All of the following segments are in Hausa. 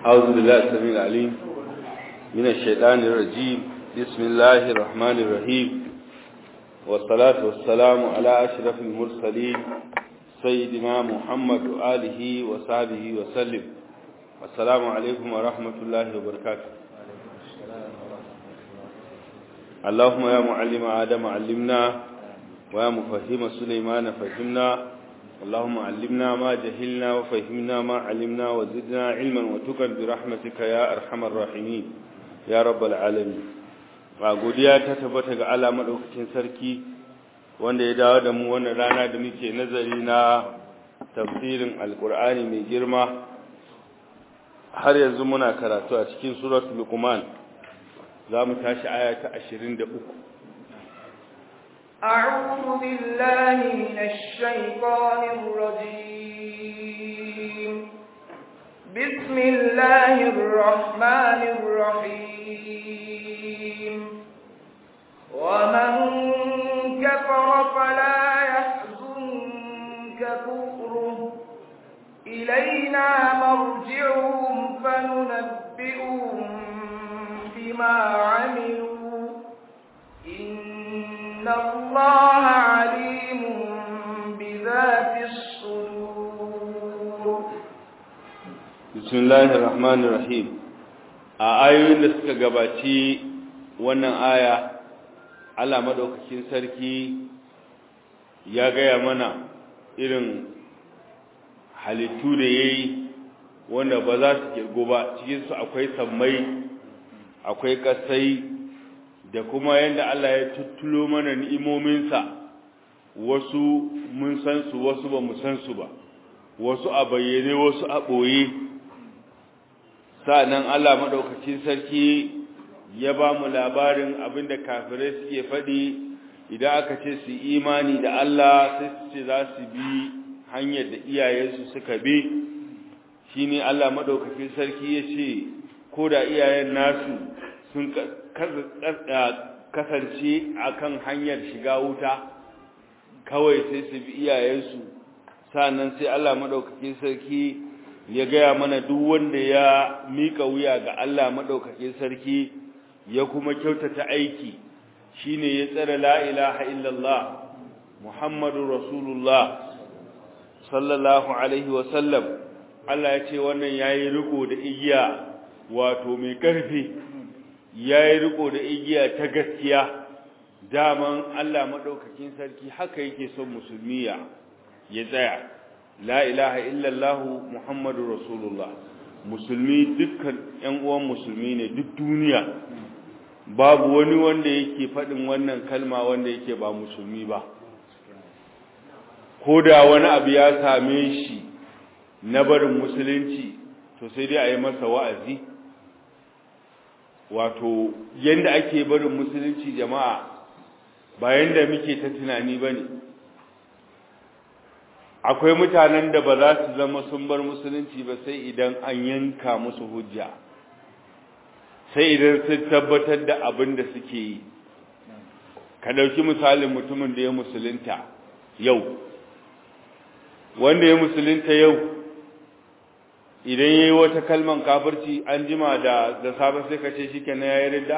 أعوذ بالله السميع العليم من الشيطان الرجيم بسم الله الرحمن الرحيم والصلاة والسلام على أشرف المرسلين سيدنا محمد وآله وصحبه وسلم السلام عليكم ورحمة الله وبركاته اللهم يا معلم آدم علمنا ويا مفهم سليمان فهمنا اللهم علمنا ما جهلنا وفهمنا ما علمنا وزدنا علما وتقا برحمتك يا أرحم الراحمين يا رب العالمين godiya ta tabbata ga Allah madaukakin sarki wanda ya dawo da mu wannan rana da muke nazari na tafsirin alkur'ani mai girma har yanzu muna karatu a cikin suratul luqman za mu tashi aya ta 23 أعوذ بالله من الشيطان الرجيم بسم الله الرحمن الرحيم ومن كفر فلا يحزنك كفره إلينا مرجعهم فننبئهم بما عملوا إن الله عليم بذات الصدور بسم الله الرحمن الرحيم a ayoyin da suka gabaci wannan aya Allah madaukakin sarki ya gaya mana irin halittu da yayi wanda ba za su kirgo ba cikin su akwai sammai akwai kasai da kuma yadda Allah ya tuttulo mana ni'imominsa wasu mun san su wasu ba mu san su ba wasu a bayyane wasu a ɓoye sa'annan Allah maɗaukacin sarki ya ba mu labarin abinda kafirai suke faɗi idan aka ce su imani da Allah sai su ce za su bi hanyar da iyayensu suka bi shine Allah maɗaukacin sarki ya ce ko da iyayen nasu sun kasance akan hanyar shiga wuta kawai sai su bi iyayensu sannan sai Allah madaukakin sarki ya gaya mana duk wanda ya mika wuya ga Allah madaukakin sarki ya kuma kyautata aiki shine ya tsara la ilaha illallah muhammadur rasulullah sallallahu alaihi wa sallam Allah ya ce wannan yayi riko da igiya wato mai karfi ya yi riko da igiya ta gaskiya daman Allah maɗaukakin sarki haka yake son musulmiya ya tsaya la ilaha illallahu muhammadu rasulullah musulmi dukkan ‘yan uwan musulmi ne duk duniya babu wani wanda yake faɗin wannan kalma wanda yake ba musulmi ba ko da wani abu ya same shi na barin musulunci to sai dai a yi masa wa'azi wato yanda ake barin musulunci jama'a ba yanda muke ta tunani ba ne akwai mutanen da ba za su zama sun bar musulunci ba sai idan an yanka musu hujja sai idan sun tabbatar da abin da suke yi ka ɗauki misalin mutumin da ya musulunta yau wanda ya musulunta yau idan ya yi wata kalman kafirci an jima da da safe sai ka ce shi ke na ya yi ridda?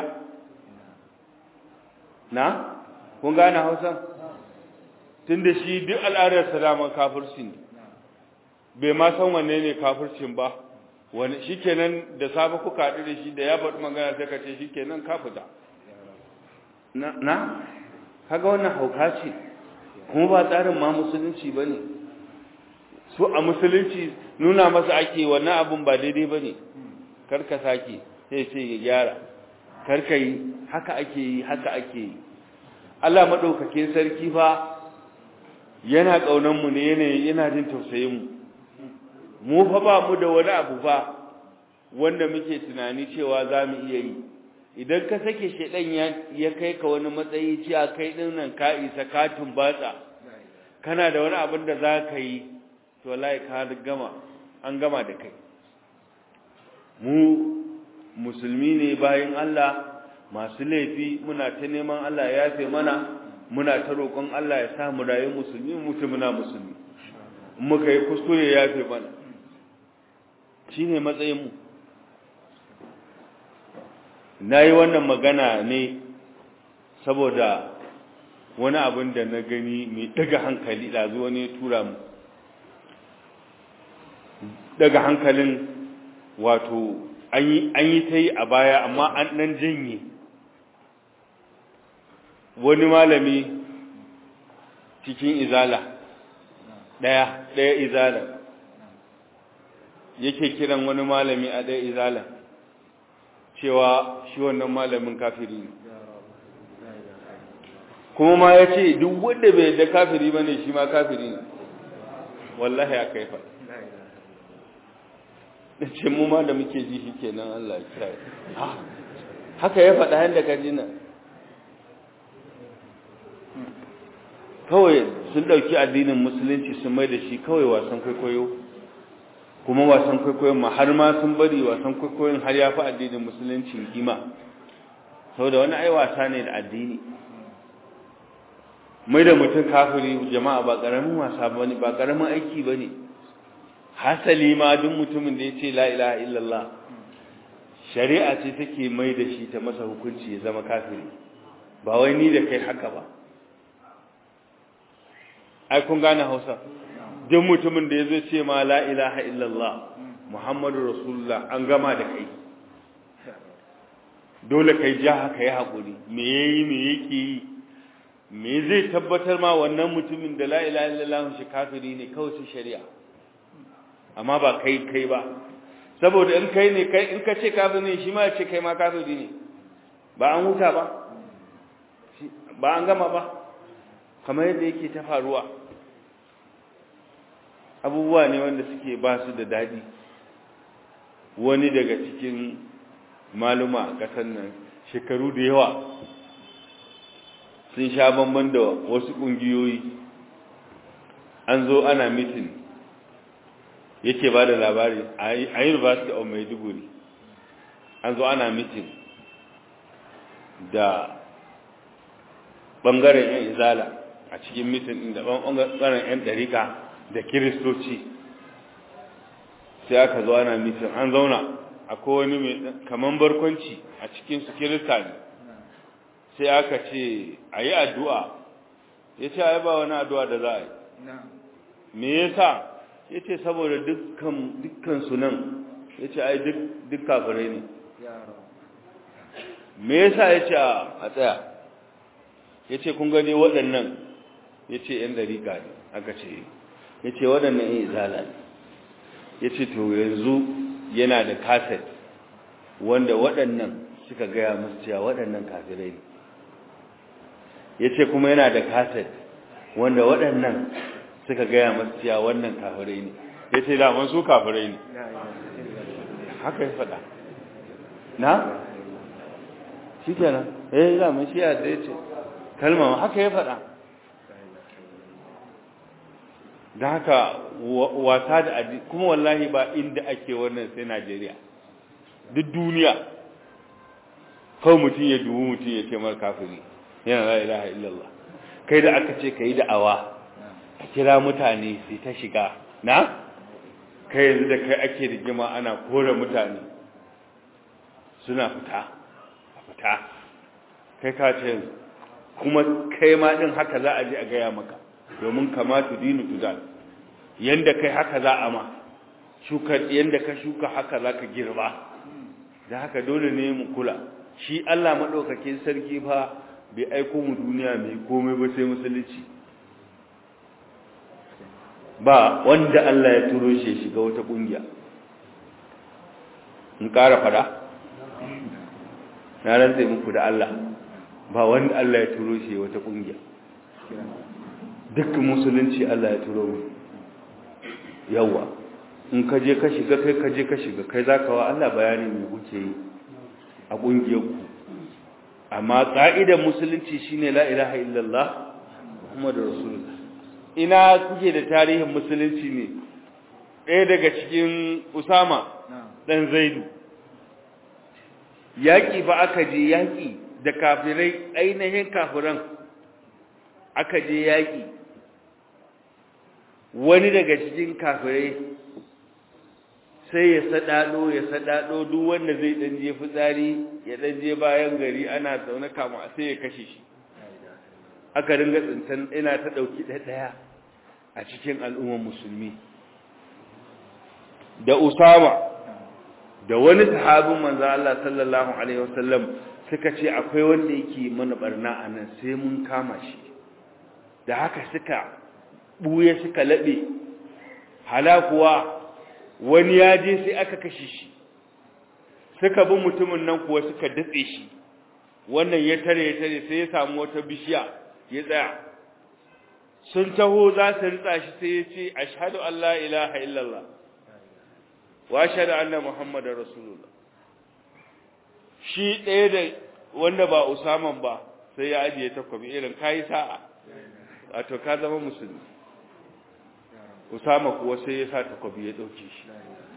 na? kun gane hausa? tun da shi duk al'adar salaman kafirci ne bai ma san wanne ne kafircin ba wani shi kenan da safe kuka haɗu da shi da ya faɗi magana sai ka ce shi kenan kafita na? na? kaga wannan hauka ce kuma ba tsarin ma musulunci ba ne su a musulunci nuna masa ake wannan abun ba daidai ba ne karka sake sai sai ya gyara karka yi haka ake yi haka ake yi Allah maɗaukakin sarki fa yana ƙaunanmu ne yana jin tausayinmu mu fa ba mu da wani abu fa wanda muke tunani cewa za mu iya yi idan ka sake shaidan ya kai ka wani matsayi cewa kai ɗin nan ka isa katin batsa kana da wani abin da za ka yi to wallahi ka gama an gama da kai mu musulmi ne bayan Allah masu laifi muna ta neman Allah ya yafe mana muna ta roƙon Allah ya sa mu rayu musulmi mutu muna musulmi muka yi kuskure ya yafe mana shine matsayin mu na yi wannan magana ne saboda wani abin da na gani mai daga hankali ɗazu wani ya tura mu daga hankalin wato an yi ta yi a baya amma an ɗan janye wani malami cikin izala ɗaya ɗaya izala yake kiran wani malami a ɗaya izala cewa shi wannan malamin kafiri ne kuma ma ya ce duk wanda bai da kafiri ba ne shi ma kafiri ne wallahi aka yi faɗi da ce mu ma da muke ji shi kenan Allah ya kira haka ya faɗa yadda ka ji nan kawai sun ɗauki addinin musulunci sun mai da shi kawai wasan kwaikwayo kuma wasan kwaikwayon ma har ma sun bari wasan kwaikwayon har ya fi addinin musulunci kima saboda wani ai wasa ne da addini mai da mutum kafiri jama'a ba ƙaramin wasa ba ne ba ƙaramin aiki ba ne hasali ma duk mutumin da ya ce la ilaha illallah shari'a ce take mai da shi ta masa hukunci ya zama kafiri ba wai ni da kai haka ba ai kun gane hausa duk mutumin da ya zo ce ma la ilaha illallah muhammadu rasulullah an gama da kai dole kai ja haka ya haƙuri me yayi me yake yi me zai tabbatar ma wannan mutumin da la ilaha illallah shi kafiri ne kawai su shari'a amma ba kai kai ba saboda in kai ne kai in ka ce kafiri ne shi ma ya ce kai ma kafiri ne ba an huta ba ba an gama ba kamar yadda yake ta faruwa abubuwa ne wanda suke ba su da daɗi wani daga cikin maluma a ƙasar nan shekaru da yawa sun sha bamban da wasu ƙungiyoyi an zo ana mitin yake ba da labari a university of maiduguri an zo ana mitin da ɓangaren 'yan izala a cikin mitin inda ɓangaren 'yan ɗarika da kiristoci sai aka zo ana mitin an zauna akwai wani mai kaman barkwanci a cikinsu kirista ne sai aka ce a yi addu'a ya ce a yi ba wani addu'a da za a yi me yasa ya ce saboda dukkan sunan ya ce ai duk kafirai ne me yasa ya ce a tsaya ya ce kun gani waɗannan ya ce ‘yan dariƙa ne aka ce ya ce waɗannan ‘yan izala ne ya ce to yanzu yana da kaset wanda waɗannan suka gaya musu cewa waɗannan kafirai ne ya ce kuma yana da kaset wanda waɗannan suka gaya masu cewa wannan kafirai ne ya ce daman su kafirai ne haka ya faɗa na? shi kenan ya yi daman shi ya zai ce kalmar haka ya faɗa da haka wasa da adi kuma wallahi ba inda ake wannan sai najeriya duk duniya kawai mutum ya dubu mutum ya ce mara kafiri yana la ilaha illallah kai da aka ce ka yi da'awa a kira mutane sai ta shiga na kai yanzu da kai ake rigima ana kore mutane suna fita a fita kai ka ce yanzu kuma kai ma din haka za a je a gaya maka domin kama tu dinu tudal yanda kai haka za a ma shuka yanda ka shuka haka za ka girba da haka dole ne mu kula shi Allah madaukakin sarki fa bai aiko mu duniya mai komai ba sai musulunci ba wanda Allah ya turo shi shiga wata kungiya in ƙara fada na rantse muku da Allah ba wanda Allah ya turo shi wata kungiya duk musulunci Allah ya turo mu yawa in ka je ka shiga kai ka je ka shiga kai zaka wa Allah bayani me kuke yi a kungiyar ku amma ka'idar musulunci shine la ilaha illallah muhammadur rasulullah ina kuke da tarihin musulunci ne ɗaya daga cikin usama ɗan zaidu yaƙi fa aka je yaƙi da kafirai ainihin kafiran aka je yaƙi wani daga cikin kafirai sai ya sadado ya sadado duk wanda zai dan je fitsari ya dan je bayan gari ana zaune kama sai ya kashe shi aka ringa tsintan ina ta dauki daya a cikin al'ummar musulmi da Usama da wani sahabin manzo Allah sallallahu alaihi wasallam suka ce akwai wanda yake mana barna anan sai mun kama shi da haka suka buye suka labe halakuwa wani ya je sai aka kashe shi suka bi mutumin nan kuwa suka datse shi wannan ya tare ya tare sai ya samu wata bishiya ya tsaya sun taho za su ritsa shi sai ya ce ashhadu an la ilaha illallah wa ashhadu anna muhammadar rasulullah shi ɗaya da wanda ba usaman ba sai ya ajiye takwabi irin kayi sa'a wato ka zama musulmi usama kuwa sai ya sa takwabi ya ɗauke shi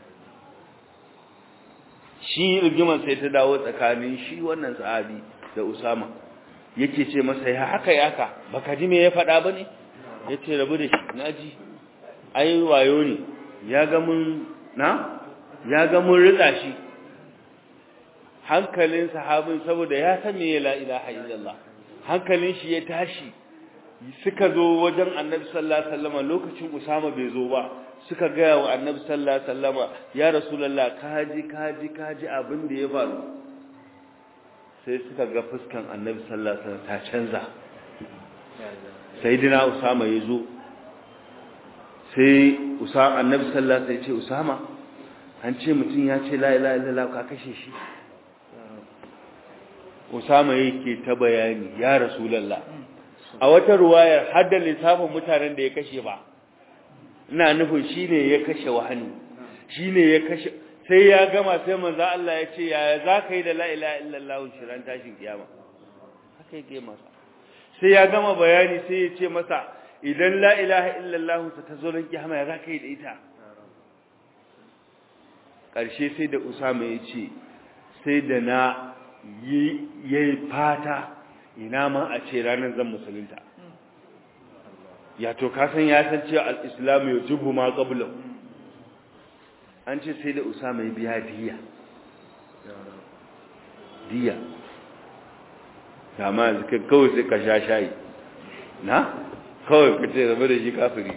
shi rigiman sai ta dawo tsakanin shi wannan sahabi da usama yake ce masa ya haka ya haka baka ji me ya faɗa ba ne ya ce rabu da shi na ji ai wayo ne ya ga mun na ya ga mun rika shi hankalin sahabin saboda ya san me la ilaha illallah hankalin shi ya tashi suka zo wajen annabi sallallahu alaihi wasallam lokacin usama bai zo ba suka ga wa annabi sallallahu alaihi wasallam ya rasulullah kaji kaji kaji abin da ya faru sai suka ga fuskan annabi sallallahu alaihi wasallam ta canza sayyidina usama ya zo sai usama annabi sallallahu alaihi wasallam ya ce usama an ce mutum ya ce la ilaha illallah ka kashe shi Usama yake ta bayani ya Rasulullah a wata ruwayar har da lissafin mutanen da ya kashe ba ina nufin shine ya kashe wahani shine ya kashe sai ya gama sai manzo Allah ya ce yaya zaka yi da la ilaha illallah shiran tashin kiyama haka yake masa sai ya gama bayani sai ya ce masa idan la ilaha illallah ta tazo ran kiyama ya zaka yi da ita karshe sai da Usama ya ce sai da na yi fata ina ma a ce ranar zan musulunta ya to kasan ya san cewa al-islam ya jubu ma qablahu an ce sai da usama ya biya diya diya dama zikin kawai sai ka sha shayi na kawai ka ce zama da shi kafiri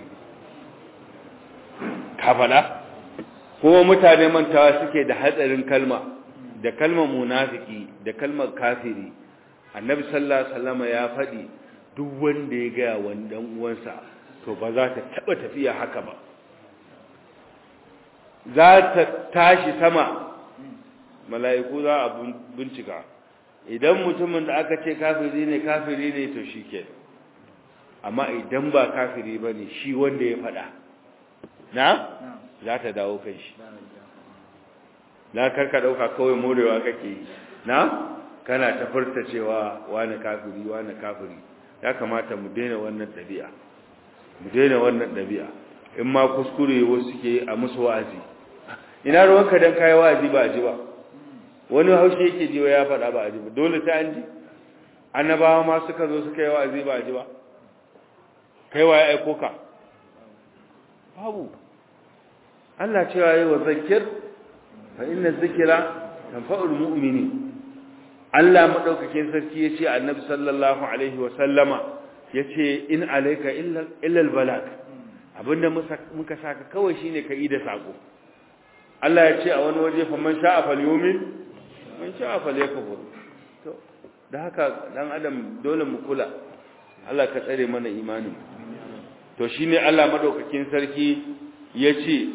kafada kuma mutane mantawa suke da hatsarin kalma da kalmar munafiki da kalmar kafiri annabi sallallahu alaihi wasallam ya faɗi duk wanda ya ga wannan uwansa to ba za ta taba tafiya haka ba za ta tashi sama mala'iku za a bincika idan mutumin da aka ce kafiri ne kafiri ne to shike amma idan ba kafiri bane shi wanda ya faɗa na za ta dawo kan shi na karka dauka kawai morewa kake na kana ta furta cewa wani kafiri wani kafiri ya kamata mu daina wannan dabi'a mu daina wannan dabi'a in ma kuskure wasu suke a musu wa'azi ina ruwanka dan kai wa'azi ba ji ba wani haushi yake ji ya faɗa ba ji ba dole ta an ji annabawa ma suka zo suka yi wa'azi ba ji ba kai waye aiko ka babu Allah cewa yi wa zakir fa inna zikira tanfa'ul mu'minin Allah madaukakin sarki yace Annabi sallallahu alaihi wa sallama yace in alayka illa illa albalag abinda muka saka kawai shine ka da sako Allah yace a wani waje fa man sha'a falyumin man sha'a falyakfur to da haka dan adam dole mu kula Allah ka tsare mana imanin to shine Allah madaukakin sarki yace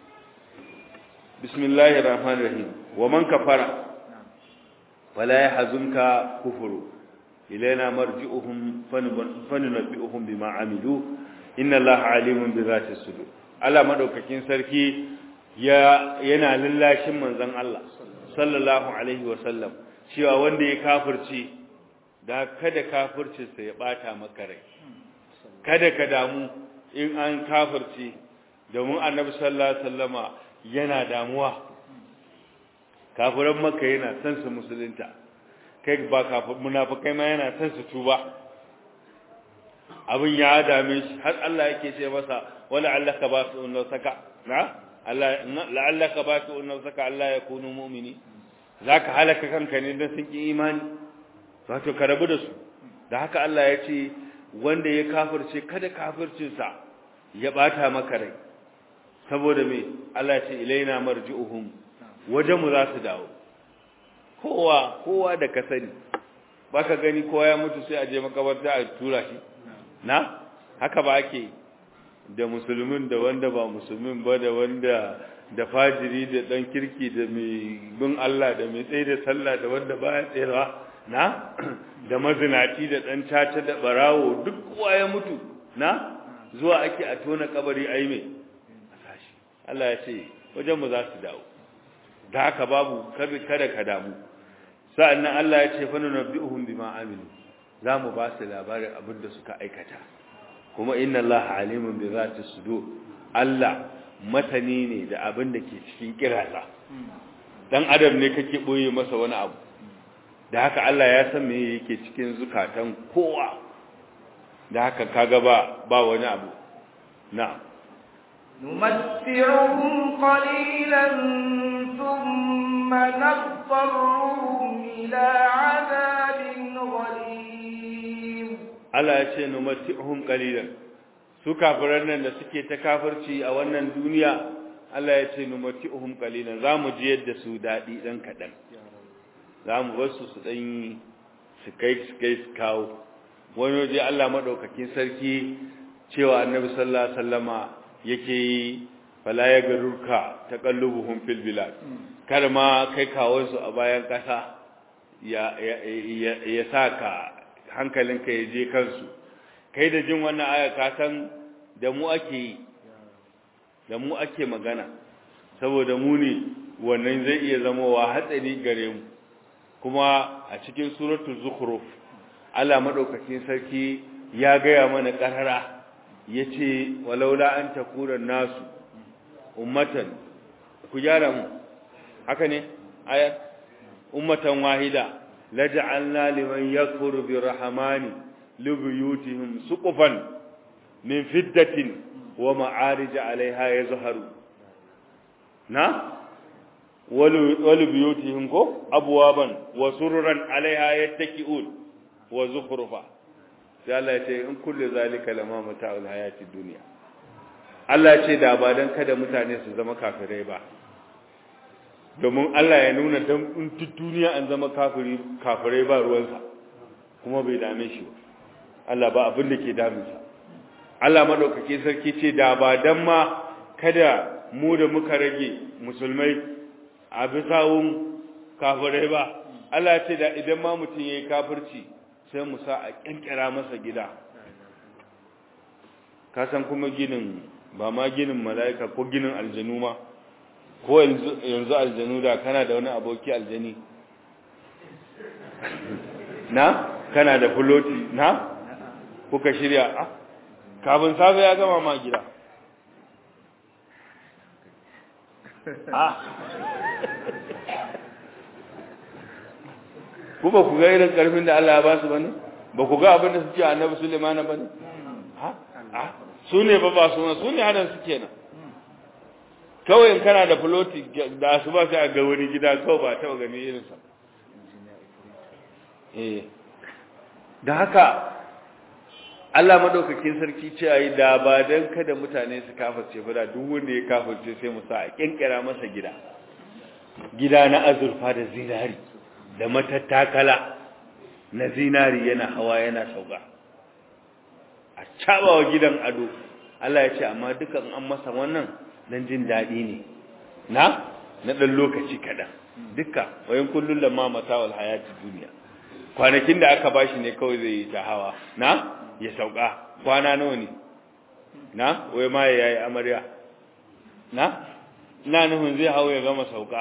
بسم الله الرحمن الرحيم ومن كفر ولا يحزنك كفر إلينا مرجعهم فننبئهم بما عملوا إن الله عليم بذات الصدور Allah madaukakin sarki ya yana lallashin manzon Allah sallallahu alaihi wasallam cewa wanda ya kafirci da kada kafircinsa ya bata maka rai kada ka damu in an kafirci domin annabi sallallahu alaihi wasallama yana damuwa kafiran makka yana son su musulunta kai ba kafir munafikai ma yana son su tuba abin ya dame shi har Allah yake ce masa wala allaka ba su saka na Allah la'allaka batu nafsaka Allah ya kunu mu'mini zaka halaka kanka ne dan sun ki imani wato ka rabu da su da haka Allah ya ce wanda ya kafirce kada kafircinsa ya bata maka rai saboda me Allah ya ce ilaina marji'uhum wajenmu za su dawo kowa kowa da ka sani baka gani kowa ya mutu sai a je makabarta a tura shi na haka ba ake da musulmin da wanda ba musulmin ba da wanda da fajiri da dan kirki da mai bin Allah da mai tsaye da sallah da wanda baya tsayawa na da mazinaci da dan caca da barawo duk kowa ya mutu na zuwa ake a tona kabari ai me Allah ya ce wajen mu za su dawo da haka babu kada ka damu sa'annan Allah ya ce fa nunabbi'uhum bima amilu zamu ba su labarin abin da suka aikata kuma inna Allah alimun bi zati sudur Allah matani ne da abin da ke cikin kirasa dan adam ne kake boye masa wani abu da haka Allah ya san me yake cikin zukatan kowa da haka kaga ba ba wani abu na'am نمتعهم قليلا ثم نضطرهم إلى عذاب غليظ Allah ya ce numatihum qalilan su kafiran nan da suke ta kafirci a wannan duniya Allah ya ce numatihum qalilan zamu ji yadda su dadi dan kadan zamu bar su su dan su kai su kai su kawo wani waje Allah madaukakin sarki cewa Annabi sallallahu alaihi wasallama yake yi fala ya garurka taqallubuhum fil bilad kar ma kai kawo su a bayan kasa ya ya ya saka hankalinka ya je kansu kai da jin wannan aya ka san da mu ake yi da mu ake magana saboda mu ne wannan zai iya zama wa hatsari gare mu kuma a cikin suratul zukhruf Allah madaukakin sarki ya gaya mana karara yace walaula an takura nasu ummatan ku gyara mu haka ne ayat ummatan wahida laj'alna liman yakfuru birrahmani libuyutihim suqufan min fiddatin wa ma'arij 'alayha yazharu na wal buyutihim ko abwaban wa sururan 'alayha yattaki'un wa zukhrufa sai Allah ya ce in kullu zalika lama mata'ul hayati dunya Allah ya ce da ba dan kada mutane su zama kafirai ba domin Allah ya nuna dan in duniya an zama kafiri kafirai ba ruwansa kuma bai dame shi ba Allah ba abin da ke damunsa Allah madaukake sarki ce da ba dan ma kada mu da muka rage musulmai a bisawun kafirai ba Allah ya ce da idan ma mutum yayi kafirci sai mu sa a kinkira masa gida ka san kuma ginin ba ma ginin mala'ika ko ginin aljanu ma ko yanzu aljanu da kana da wani aboki aljani na kana da fuloti na kuka shirya a kafin safe ya gama ma gida a ku ba ku ga irin karfin da Allah ya ba su bane ba ku ga abin da suke annabi Sulaiman bane ha ha su ne ba ba su su ne hadan su kenan kawai in kana da floti da su ba sai a ga wani gida kawai ba ta gani irinsa eh da haka Allah madaukakin sarki ce ayi da ba dan kada mutane su kafirce ba da duk wanda ya kafirce sai mu sa a kinkira masa gida gida na azurfa da zinari da matattakala na zinari yana hawa yana sauka a cabawa gidan ado Allah ya ce amma dukan an masa wannan dan jin daɗi ne na na ɗan lokaci kaɗan dukka wayan kullum da mamata wal hayati duniya kwanakin da aka bashi ne kawai zai yi ta hawa na ya sauka kwana nawa ne na wai ma ya yi amarya na ina nufin zai hau ya gama sauka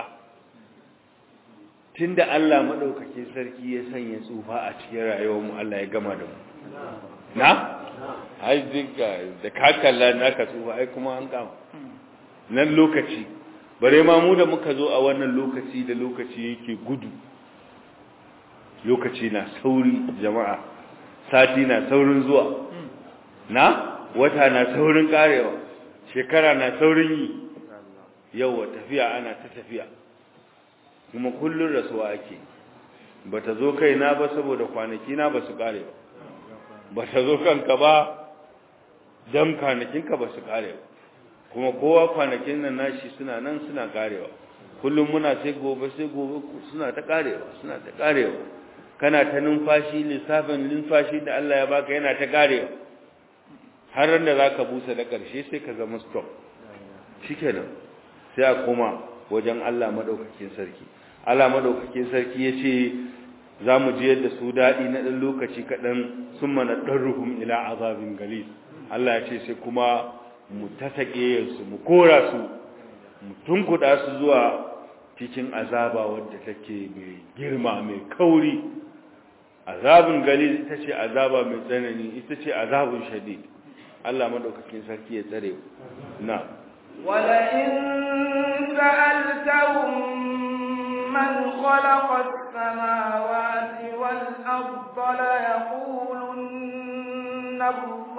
tunda Allah maɗaukakin sarki ya sanya tsufa a cikin rayuwar mu Allah ya gama da mu na ai dinka da kakalla naka tsufa ai kuma an kama nan lokaci bare ma mu da muka zo a wannan lokaci da lokaci yake gudu lokaci na sauri jama'a sati na saurin zuwa na wata na saurin karewa shekara na saurin yi yawa tafiya ana ta tafiya kuma kullun rasuwa ake bata zo kaina ba saboda kwanaki na ba su kare ba bata zo kanka ba dan kwanakinka ba su kare ba kuma kowa kwanakin nan nashi suna nan suna karewa kullum muna sai gobe sai gobe suna ta karewa suna ta karewa kana ta numfashi lissafin numfashi da Allah ya baka yana ta karewa har ran da zaka busa da karshe sai ka zama stop shikenan sai a koma wajen Allah madaukakin sarki Allah madaukakin sarki yace zamu ji yadda su dadi na dan lokaci kadan summa nadarruhum ila azabin galis Allah ya ce sai kuma mu tasake su mu kora su mu tunkuda su zuwa cikin azaba wadda take mai girma mai kauri azabun gali ita ce azaba mai tsanani ita ce azabun shadid Allah madaukakin sarki ya tsare na wala in sa'altahum man khalaqa as-samawati wal arda la yaqulunna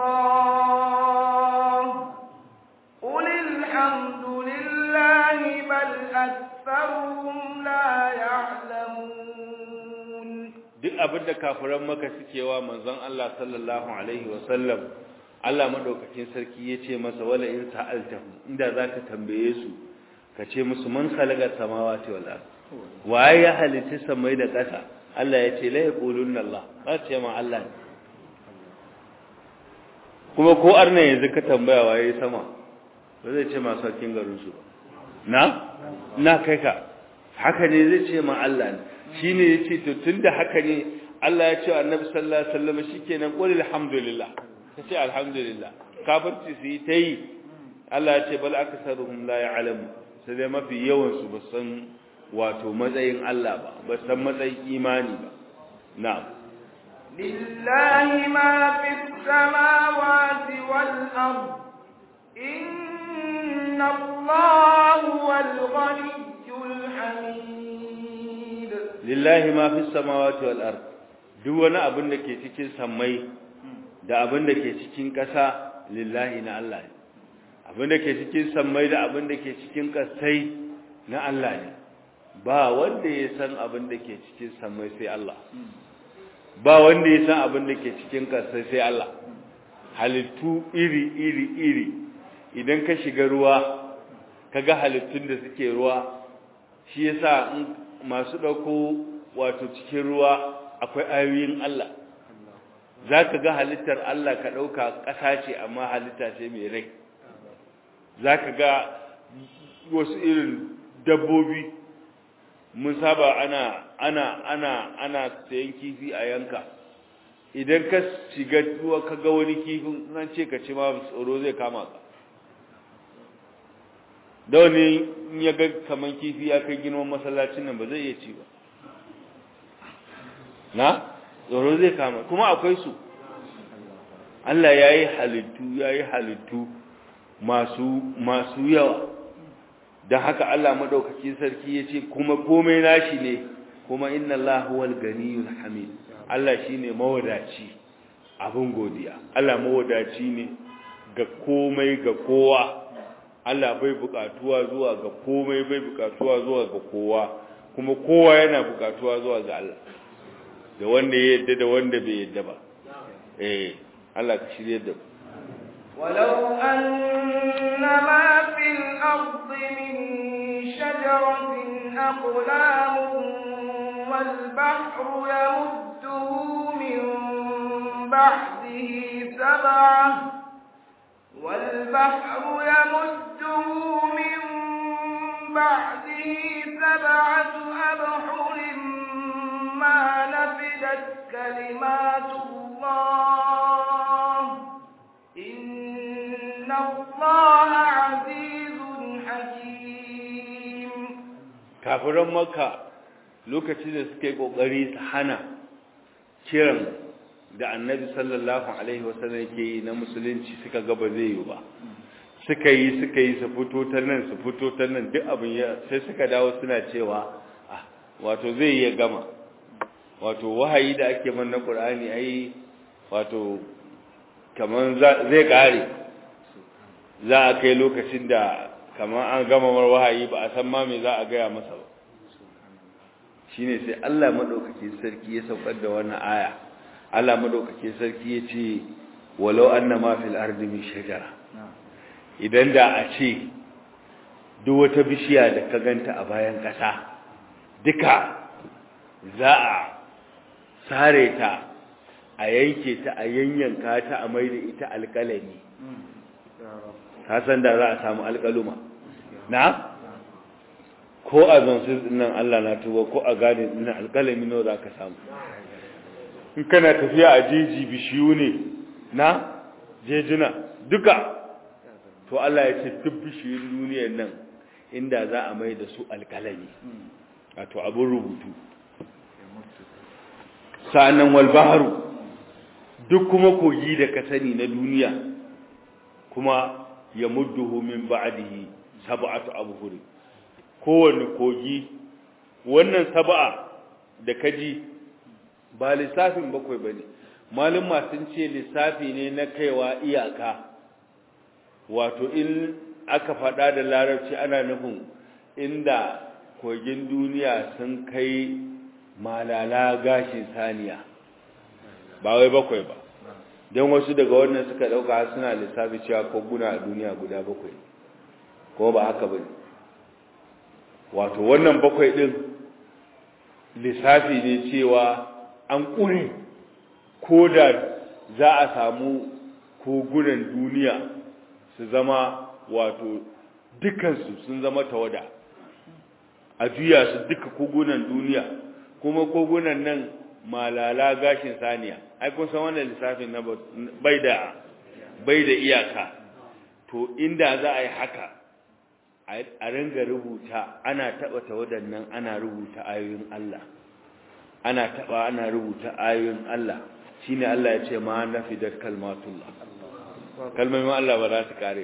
Allah qul alhamdulillahi bal aktharuhum la ya'lamun duk abin da kafiran maka suke wa manzon Allah sallallahu alaihi wasallam Allah madaukakin sarki yace masa wala in sa'altahu inda zaka tambaye su ka ce musu man khalaqa samawati wal ard waye ya halitta samai da ƙasa Allah yace la yaqulunna Allah ba ce ma Allah kuma ko arna yanzu ka tambaya waye sama ba zai ce ma sarkin garin su ba na na kai ka haka ne zai ce ma Allah ne shine yace to tunda haka ne Allah ya ce annabi sallallahu alaihi wasallam shikenan qul alhamdulillah kace alhamdulillah kafirci su yi tayi Allah ya ce bal aksaruhum la ya'lamu sai dai mafi yawan su ba san wato matsayin Allah ba ba san matsayin imani ba na'am lillahi ma fis samawati wal ard inna Allaha wal ghaniyyul hamid lillahi ma fi samawati wal ard duk wani abin da ke cikin sammai da abin da ke cikin ƙasa lillahi na Allah ne abin da ke cikin sammai da abin da ke cikin ƙasai na Allah ne ba wanda ya san abin da ke cikin sammai sai Allah ba wanda ya san abin da ke cikin ƙasai sai Allah halittu iri iri iri idan ka shiga ruwa kaga halittun da suke ruwa shi yasa masu ɗauko wato cikin ruwa akwai ayoyin Allah za ka ga halittar Allah ka ɗauka ƙasa ce amma halitta ce mai rai za ka ga wasu irin dabbobi mun saba ana ana ana ana sayan kifi a yanka idan ka shiga ruwa ka ga wani kifin nan ce ka ce ma tsoro zai kama ka da wani ya ga kaman kifi ya kai girman masallacin nan ba zai iya ci ba na tsoro zai kama kuma akwai su Allah ya yi halittu ya yi halittu masu masu yawa don haka Allah maɗaukakin sarki ya ce kuma komai nashi ne kuma inna Allah huwal ganiyul hamid Allah shi ne mawadaci abin godiya Allah mawadaci ne ga komai ga kowa Allah bai bukatuwa zuwa ga komai bai bukatuwa zuwa ga kowa kuma kowa yana bukatuwa zuwa ga Allah da wanda ya yadda da wanda bai yadda ba eh Allah ka shirye da ولو أن ما في الأرض من شجرة أقلام والبحر يمده من بعده سبعة والبحر يمده من بعده سبعة أبحر ما نفدت كلمات الله إن الله عزيز حكيم kafiran makka lokacin da suke kokari su hana kiran da annabi sallallahu alaihi wasallam yake yi na musulunci suka ga ba zai yi ba suka yi suka yi su fito ta nan su fito ta nan duk abin ya sai suka dawo suna cewa ah wato zai iya gama wato wahayi da ake man na qur'ani ai wato kaman zai kare za a kai lokacin da kamar an gama mar wahayi ba a san ma me za a gaya masa ba shine sai Allah madaukakin sarki ya saukar da wannan aya Allah madaukakin sarki ya ce walau annama fil ardi min shajara idan da a ce duk wata bishiya da ka ganta a bayan kasa duka za a sare ta a yanke ta a yanyanka ta a maida ita alƙalami ka san da za a samu alƙaluma na ko a zansu nan Allah na tuba ko a gane nan alƙalami nawa za ka samu in kana tafiya a jeji bishiyu ne na jejuna duka to Allah ya ce duk bishiyun duniyar nan inda za a mai da su alƙalami wato abin rubutu sa'annan walbaharu duk kuma kogi da ka sani na duniya kuma ya mudduhu min ba'dihi sab'atu abhur kowanne kogi wannan sab'a da kaji ba lissafin bakwai bane malumma sun ce lissafi ne na kaiwa iyaka wato in aka faɗa da larabci ana nufin inda kogin duniya sun kai malala gashin saniya ba wai bakwai ba don wasu daga wannan suka ɗauka suna lissafi cewa koguna a duniya guda bakwai ko ba haka ba ne wato wannan bakwai ɗin lissafi ne cewa an ƙure ko da za a samu kogunan duniya su zama wato dukansu sun zama tawada a juya su duka kogunan duniya kuma kogunan nan malala gashin saniya ai kun san wannan lissafin na bai da bai da iyaka to inda za a yi haka a ringa rubuta ana taba tawadan nan ana rubuta ayoyin Allah ana taba ana rubuta ayoyin Allah shine Allah ya ce ma nafidat kalmatullah kalmomin Allah ba za su kare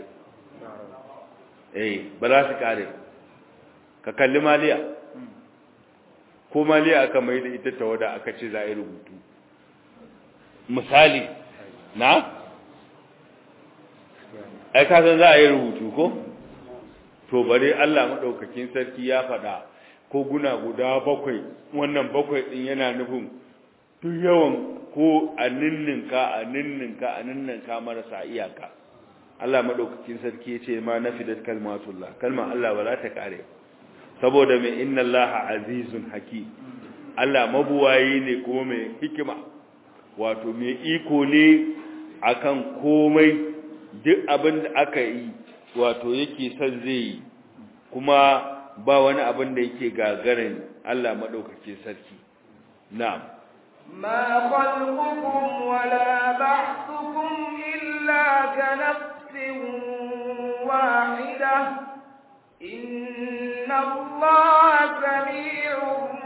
eh ba za su kare ka kalli maliya ko maliya aka mai da ita tawada aka ce za a yi rubutu misali na ai ka san za a yi rubutu ko to bare Allah madaukakin sarki ya faɗa ko guna guda bakwai wannan bakwai din yana nufin duk yawan ko a ninninka a ninninka a ninninka marasa iyaka Allah madaukakin sarki ya ce ma nafidat kalmatullah kalma Allah ba za ta kare saboda mai inna Allah azizun haki Allah mabuwayi ne kuma mai hikima wato mai iko ne akan komai duk abin da aka yi wato yake son zai yi kuma ba wani abin da yake gagarin Allah maɗaukake sarki na'am ما خلقكم ولا بعثكم إلا كنفس واحدة إن الله سميع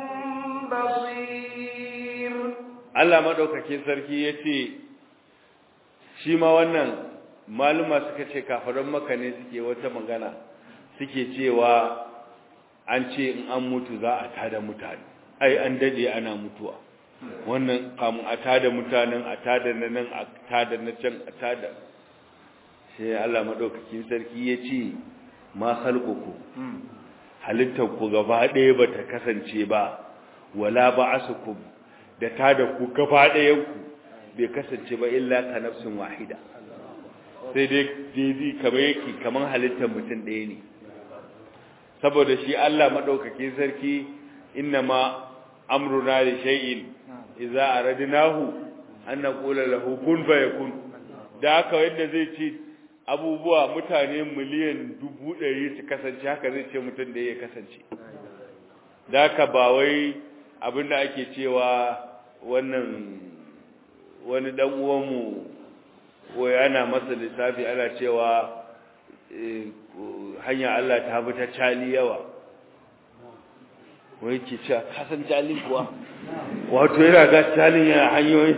بصير Allah maɗaukake sarki ya ce shi ma wannan maluma suka ce kafaran maka ne suke wata magana suke cewa an ce in an mutu za a tada mutane ai an dade ana mutuwa wannan kamun a tada mutanen a tada na nan a tada na can a tada sai Allah madaukakin sarki ya ce ma khalquku halittar ku gaba ɗaya ba ta kasance ba wala ba'asukum da tada ku gaba ɗayan ku bai kasance ba illa ka nafsin wahida sai dai daidai kamar yake kamar halittar mutum ɗaya ne saboda shi Allah maɗaukake sarki inna ma amruna li shay'in idza aradnahu an naqula lahu kun fayakun da haka wanda zai ce abubuwa mutane miliyan dubu ɗari su kasance haka zai ce mutum da ya kasance da haka ba wai abinda ake cewa wannan wani dan uwanmu ko ana masa lissafi ana cewa hanya Allah ta bi ta cali yawa wai ke cewa kasan cali kuwa wato yana ga calin yana hanyoyi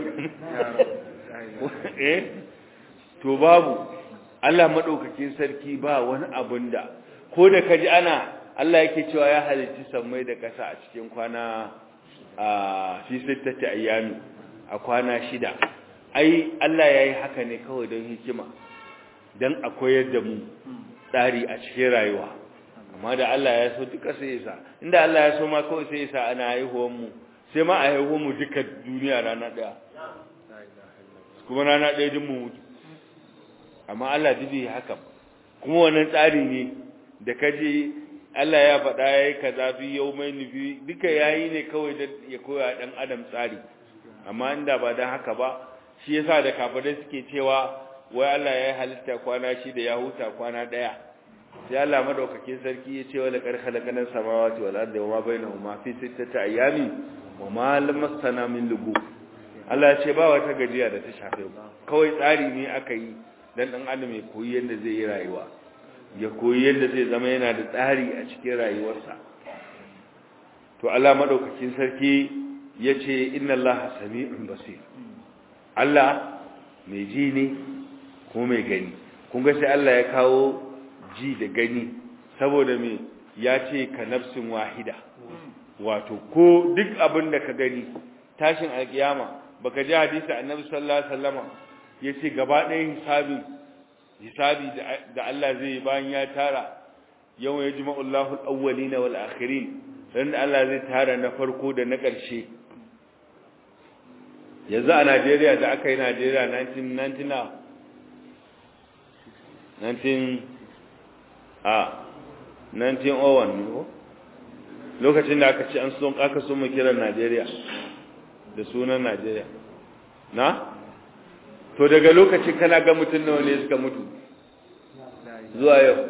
eh to babu Allah madaukakin sarki ba wani abun da ko da kaji ana Allah yake cewa ya halitta sammai da ƙasa a cikin kwana a fi sittati ayyami a kwana shida ai Allah yayi haka ne kawai don hikima dan a koyar da mu tsari a cikin rayuwa amma da Allah ya so duka sai ya sa inda Allah ya so ma kawai sai ya sa ana haihuwar mu sai ma a haihuwar mu duka duniya rana daya kuma rana daya din mu mutu amma Allah dubi haka kuma wannan tsari ne da kaje Allah ya faɗa yayi kaza fi yawmai nufi duka yayi ne kawai da ya koya dan adam tsari amma inda ba dan haka ba shi yasa da kafirai suke cewa wai Allah ya halitta kwana shi da ya huta kwana daya sai Allah madaukakin sarki ya ce wala qad khalaqana samawati wal arda wama bainahuma fi sittati ayamin wama lamassana min lugu Allah ya ce ba wata gajiya da ta shafe mu kawai tsari ne aka yi dan dan adam ya koyi yadda zai yi rayuwa ya koyi yadda zai zama yana da tsari a cikin rayuwarsa to Allah madaukakin sarki yace inna Allaha sami'un basir Allah mai ji ne ko mai gani kun ga sai Allah ya kawo ji da gani saboda me ya ce ka nafsin wahida wato ko duk abin da ka gani tashin alkiyama baka ji hadisi annabi sallallahu alaihi wasallama yace gaba ɗayan hisabi hisabi da Allah zai bayan ya tara yawma yajma'u Allahu al-awwalina wal akhirin dan Allah zai tara na farko da na ƙarshe yanzu a Najeriya da aka yi Najeriya 1999 19 a 1901 ne ko lokacin da aka ci an son aka so mu kiran Najeriya da sunan Najeriya na to daga lokacin kana ga mutum nawa ne suka mutu zuwa yau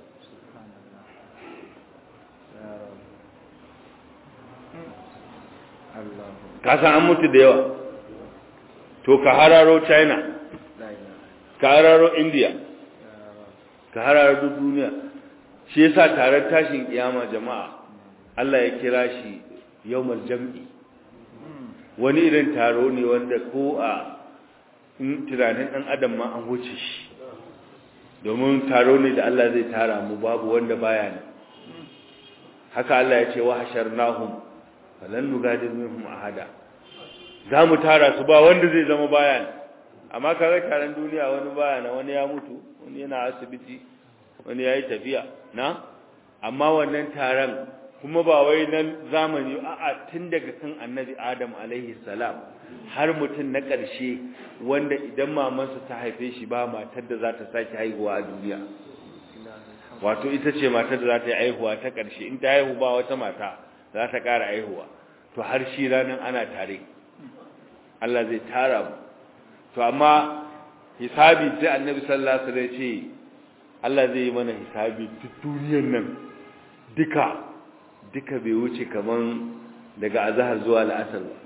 ka san an mutu da yawa to ka hararo china ka hararo india ka hararo duk duniya shi yasa taron tashin kiyama jama'a Allah ya kira shi yawmal jam'i wani irin taro ne wanda ko a tunanin ɗan adam ma an wuce shi domin taro ne da Allah zai tara mu babu wanda baya ne haka Allah ya ce wa hasharnahum falan nugadir minhum ahada za mu tara su ba wanda zai zama baya ne amma kaga taron duniya wani baya na wani ya mutu wani yana asibiti wani yayi tafiya na amma wannan taron kuma ba wai nan zamani a'a tun daga kan annabi adam alaihi salam har mutum na ƙarshe wanda idan mamansa ta haife shi ba matar da za ta sake haihuwa a duniya wato ita ce matar da za ta yi haihuwa ta ƙarshe in ta haihu ba wata mata za ta ƙara haihuwa to har shi ranar ana tare Allah zai tara mu to amma hisabi sai annabi sallallahu alaihi wasallam ce Allah zai yi mana hisabi duk duniyar nan duka duka bai wuce kaman daga azhar zuwa al'asar ba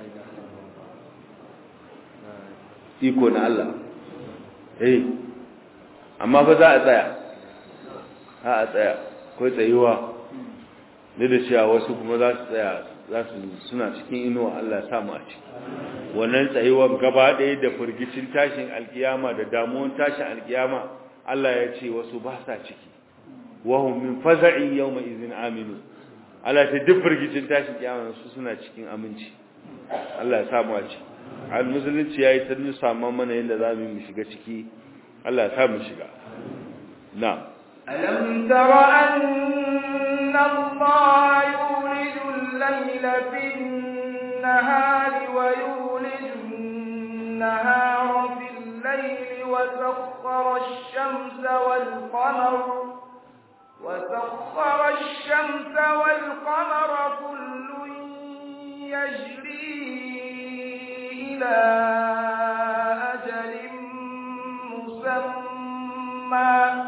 iko na Allah eh amma fa za a tsaya ha a tsaya ko tsayuwa ne da cewa wasu kuma za su tsaya za su suna cikin inuwa Allah ya samu a ciki wannan tsayuwar gaba ɗaya da firgicin tashin alkiyama da damuwan tashin alkiyama Allah ya ce wasu ba sa ciki wahum min faza'i yawma izin aminu Allah ta duk firgicin tashin kiyama su suna cikin aminci Allah ya samu a ciki al musulunci yayi ta nusa mana yadda za mu shiga ciki Allah ya samu shiga na ألم تر أن الله يولج الليل في النهار ويولج النهار في الليل وسخر الشمس والقمر وسخر الشمس والقمر كل يجري إلى أجل مسمى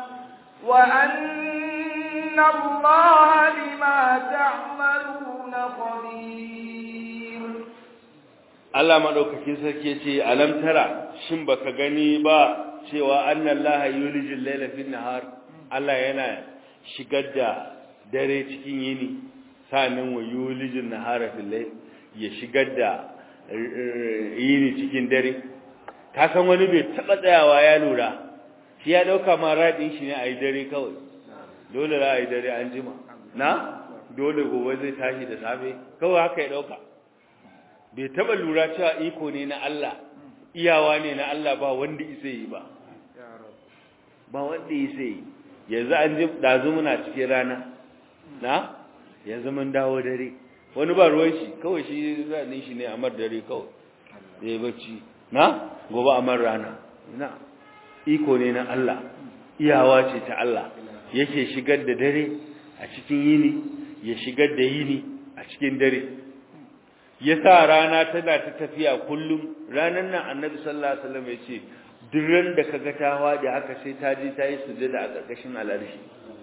وأن الله بما تعملون خبير Allah madaukakin sarki yace alam tara shin baka gani ba cewa annallaha yulijul layla fin nahar Allah yana shigar da dare cikin yini sanin wa yulijul nahara fil layl ya shigar da yini cikin dare ka san wani bai taba tsayawa ya lura shi ya dauka ma radin shi ne ayi dare kawai dole za a yi dare an jima na dole gobe zai tashi da safe kawai haka ya dauka bai taba lura cewa iko ne na Allah iyawa ne na Allah ba wanda isa yi ba ba wanda isa yi yanzu an ji dazu muna cikin rana na yanzu mun dawo dare wani ba ruwan shi kawai shi zanin shi ne amar dare kawai zai bacci na gobe amar rana na iko ne na Allah iyawa ce ta Allah yake shigar da dare a cikin yini ya shigar da yini a cikin dare ya sa rana tana ta tafiya kullum ranar nan annabi sallallahu alaihi wasallam ya ce duk ran da kaga ta wadi haka sai ta je ta yi sujada a ƙarƙashin al'arshi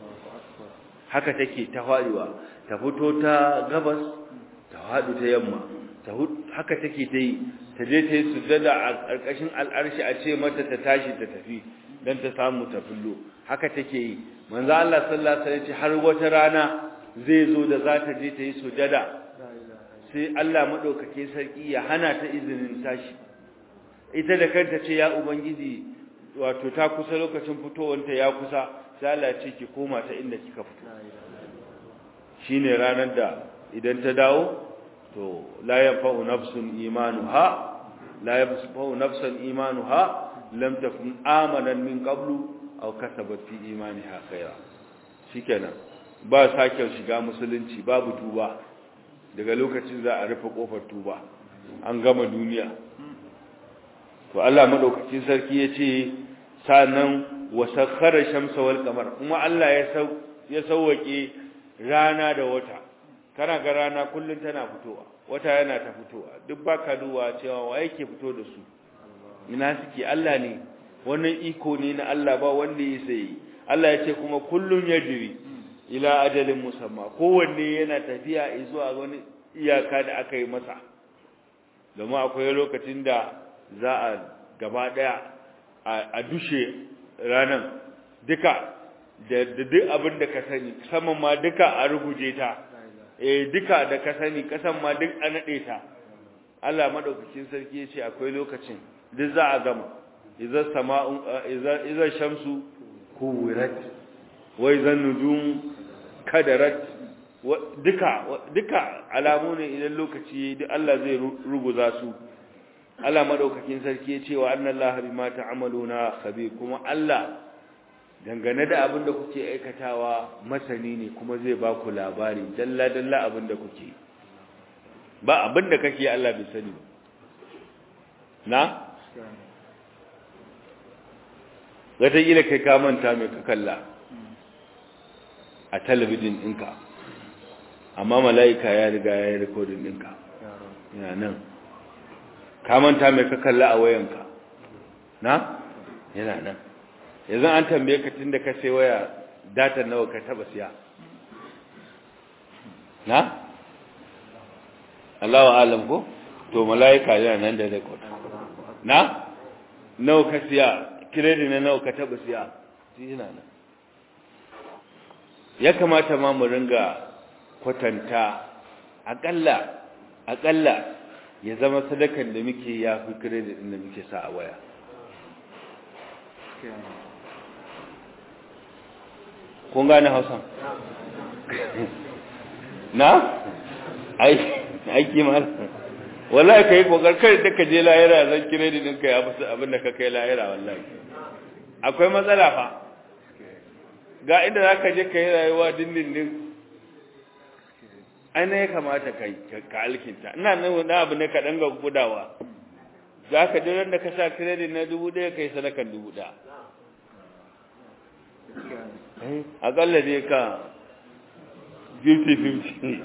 haka take ta faɗiwa ta fito ta gabas ta faɗu ta yamma ta haka take ta yi ta je ta yi sujada a ƙarƙashin al'arshi a ce mata ta tashi ta tafi don ta samu ta fullo haka take yi manzo Allah sallallahu alaihi wasallam har wata rana zai zo da za ta je ta yi sujada sai Allah madaukake sarki ya hana ta izinin tashi ita da kanta ce ya ubangiji wato ta kusa lokacin fitowanta ya kusa sai Allah ya ce ki koma ta inda kika fito shine ranar da idan ta dawo to la yanfa'u nafsun imanuha la yanfa'u nafsan imanuha lam takun amanan min qablu aw kasabat fi imaniha khaira shikenan ba sake shiga musulunci babu tuba daga lokacin za a rufe kofar tuba an gama duniya to Allah madaukakin sarki yace sanan wasakhara shamsa wal qamar kuma Allah ya sau ya sauwake rana da wata kana ga rana kullun tana fitowa wata yana ta fitowa duk baka duwa cewa wa yake fito da su ina suke Allah ne wannan iko ne na Allah ba wanda ya sai Allah ya ce kuma kullun yajri ila ajalin musamma kowanne yana tafiya zuwa wani iyaka da aka yi masa domin akwai lokacin da za a gaba daya a dushe ranan duka da duk abin da ka sani saman ma duka a ruguje ta eh duka da ka sani kasan ma duk a nade ta Allah madaukakin sarki ya ce akwai lokacin duk za a gama idza sama'u idza idza shamsu kuwirat wa idza nujum kadarat duka duka alamu ne idan lokaci duk Allah zai ruguza su Allah madaukakin sarki ya ce wa annallaha bima ta'maluna khabir kuma Allah dangane da abin da kuke aikatawa masani ne kuma zai ba ku labari dalla dalla abin da kuke ba abin da kake Allah bai sani na wataƙila kai ka manta mai ka kalla a talabijin ɗinka amma mala'ika ya riga ya yi rikodin ɗinka yana nan ka manta mai ka kalla a wayanka na yana nan yanzu an tambaye ka tun da ka sai waya datar nawa ka taba siya na? Allah wa alam ko? to mala'ika yana nan da rekod na? nawa ka siya kiredi na nawa ka taba siya yana nan ya kamata ma mu ringa kwatanta akalla akalla ya zama sadakan da muke ya fi kiredi din da muke sa a waya kun gane hausan na aiki ma wallahi kai kokar kai da ka je lahira zan kiredi din kai abu abin da ka kai lahira wallahi akwai matsala fa ga inda zaka je kai rayuwa dindindin aina ya kamata kai ka alkinta ina nan wani abu ne ka danga gudawa za ka jiran da ka sa kiredi na dubu ɗaya kai sadakan dubu ɗaya akalla dai ka 50-50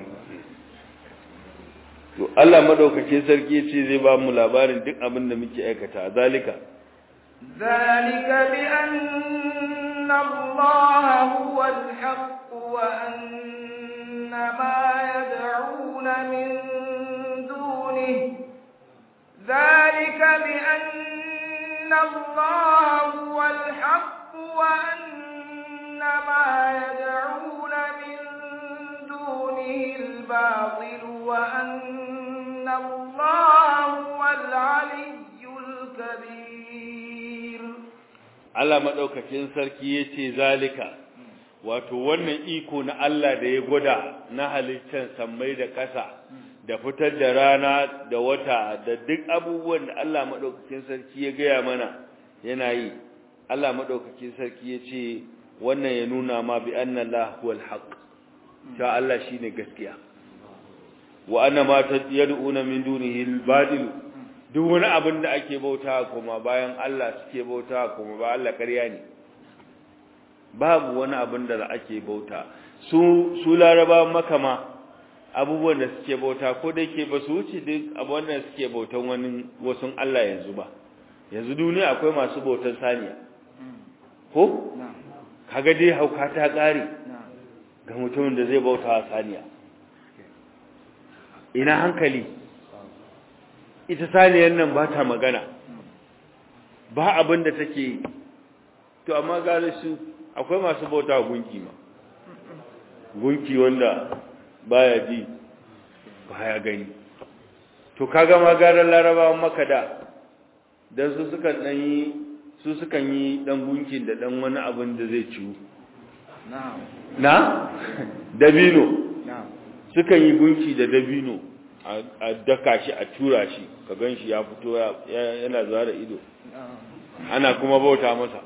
to Allah madaukakin sarki ce zai ba mu labarin duk abin da muke aikata zalika zalika bi anna Allah huwa al-haqq wa anna ma yad'una min dunihi zalika bi anna Allah huwa al-haqq wa anna ma yad'una min دونه الباطل وأن الله هو العلي الكبير Allah madaukakin sarki yace zalika wato wannan iko na Allah da ya gwada na halittar sammai da ƙasa da fitar da rana da wata da duk abubuwan da Allah madaukakin sarki ya gaya mana yana yi Allah madaukakin sarki yace wannan ya nuna ma bi anna Allah huwal haqq ta Allah shine gaskiya wa anna ma tad'una min dunihi al-batil duk wani abin da ake bauta kuma bayan Allah suke bauta kuma ba Allah ƙarya ne babu wani abin da ake bauta su su laraba makama abubuwan da suke bauta ko da yake ba su wuce duk abubuwan da suke bautan wani wasun Allah yanzu ba yanzu duniya akwai masu bautan saniya ko kaga dai hauka ta kare ga mutumin da zai bauta wa saniya ina hankali ita saniyar nan ba ta magana ba abin da take to amma gare su akwai masu bauta gunki ma gunki wanda baya ji baya gani to kaga ma garan larabawan maka da dan su sukan dan yi su sukan yi dan gunkin da dan wani abin da zai ciwu na dabino sukan yi gunki da dabino a daka shi a tura shi ka gan shi ya fito yana zuwa da ido ana kuma bauta masa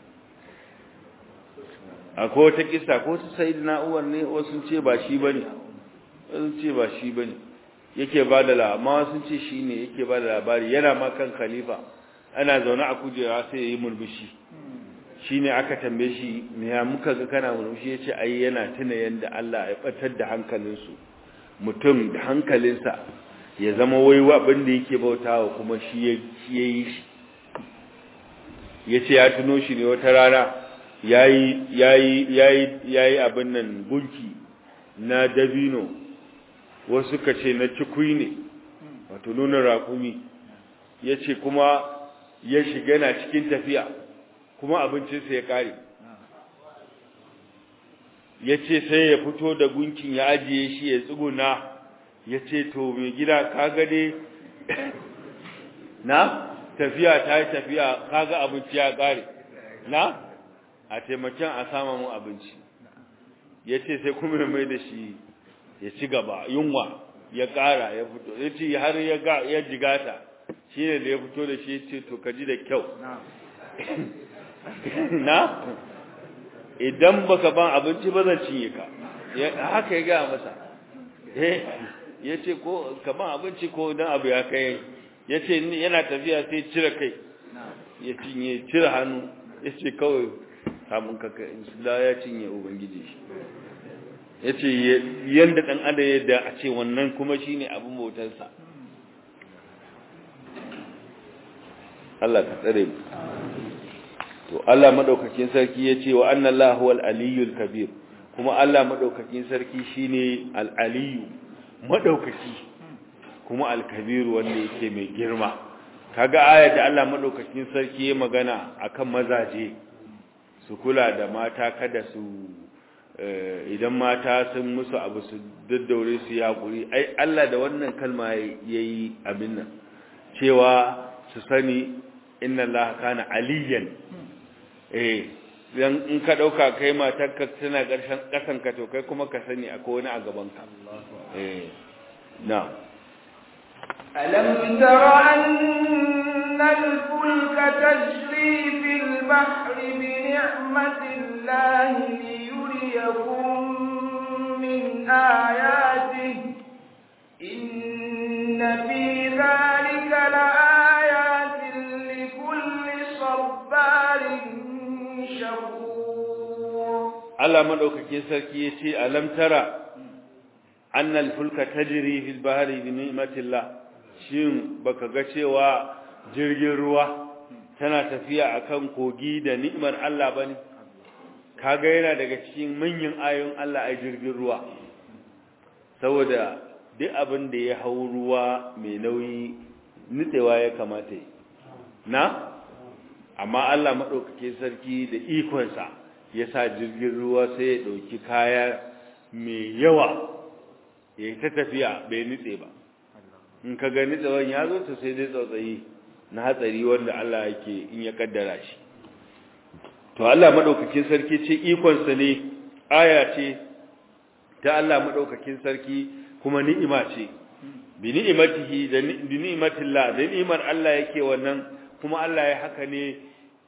akwai wata kisa ko su sai na'uwar ne wasu ce ba shi bane wasu ce ba shi bane yake ba da la amma wasu ce shi ne yake ba da labari yana ma kan khalifa ana zaune a kujera sai ya yi murmushi shi ne aka tambaye shi me ya muka ga kana murmushi ya ce ai yana tuna yadda Allah ya batar da hankalinsu mutum da hankalinsa ya zama wai abin da yake bautawa kuma shi ya yi shi ya ce ya tuno shi ne wata rana ya yi abin nan gunki na dabino wasu ka ce na cikui ne wato nuna raƙumi ya ce kuma ya shiga na cikin tafiya kuma abincinsa ya ƙare ya ce sai ya fito da gunkin ya ajiye shi ya tsuguna ya ce to mai gida kaga dai na tafiya ta yi tafiya kaga abinci ya ƙare na a taimakon a sama mu abinci ya ce sai kuma ya mai da shi ya ci gaba yunwa ya ƙara ya fito ya ce har ya jigata shi ne da ya fito da shi ya ce to ka ji da kyau na idan baka ban abinci ba zan cinye ka haka ya gaya masa ya ce ko ka ban abinci ko don abu ya kai ya ce yana tafiya sai cire kai ya cinye cire hannu ya ce kawai samun kaka da ya cinye ubangiji shi ya ce yadda ɗan ada yadda a ce wannan kuma shi ne abin bautarsa Allah ka tsare mu to Allah madaukakin sarki ya ce wa anna Allah huwal aliyyul kabir kuma Allah madaukakin sarki shine al-aliyu madaukaki kuma al-kabir wanda yake mai girma kaga ayar da Allah madaukakin sarki ya magana akan mazaje su kula da mata kada su idan mata sun musu abu su daddaure su yaƙuri ai Allah da wannan kalma yayi abin nan cewa su sani inna Allah kana aliyan eh dan in ka dauka kai matarka tana karshen kasan ka to kai kuma ka sani akwai wani a gaban ka eh na ألم تر أن الفلك تجري في البحر بنعمة الله ليريكم من آياته إن في ذلك لآيات لكل صبار شكور Allah madaukakin sarki yace alam tara anna al-fulka tajri fil bahri bi ni'matillah shin baka ga cewa jirgin ruwa tana tafiya akan kogi da ni'mar Allah bane kaga yana daga cikin manyan ayoyin Allah a jirgin ruwa saboda duk abin da ya hau ruwa mai nauyi nitsewa ya kamata yi na amma Allah maɗaukake sarki da ikonsa ya sa jirgin ruwa sai ya ɗauki kaya mai yawa ya yi ta tafiya bai nitse ba in ka ga nitsewan ya zo ta sai dai tsautsayi na hatsari wanda Allah yake in ya kaddara shi to Allah maɗaukakin sarki ce ikonsa ne aya ce ta Allah maɗaukakin sarki kuma ni'ima ce bi ni'imatihi da bi ni'matillah da ni'imar Allah yake wannan kuma Allah ya haka ne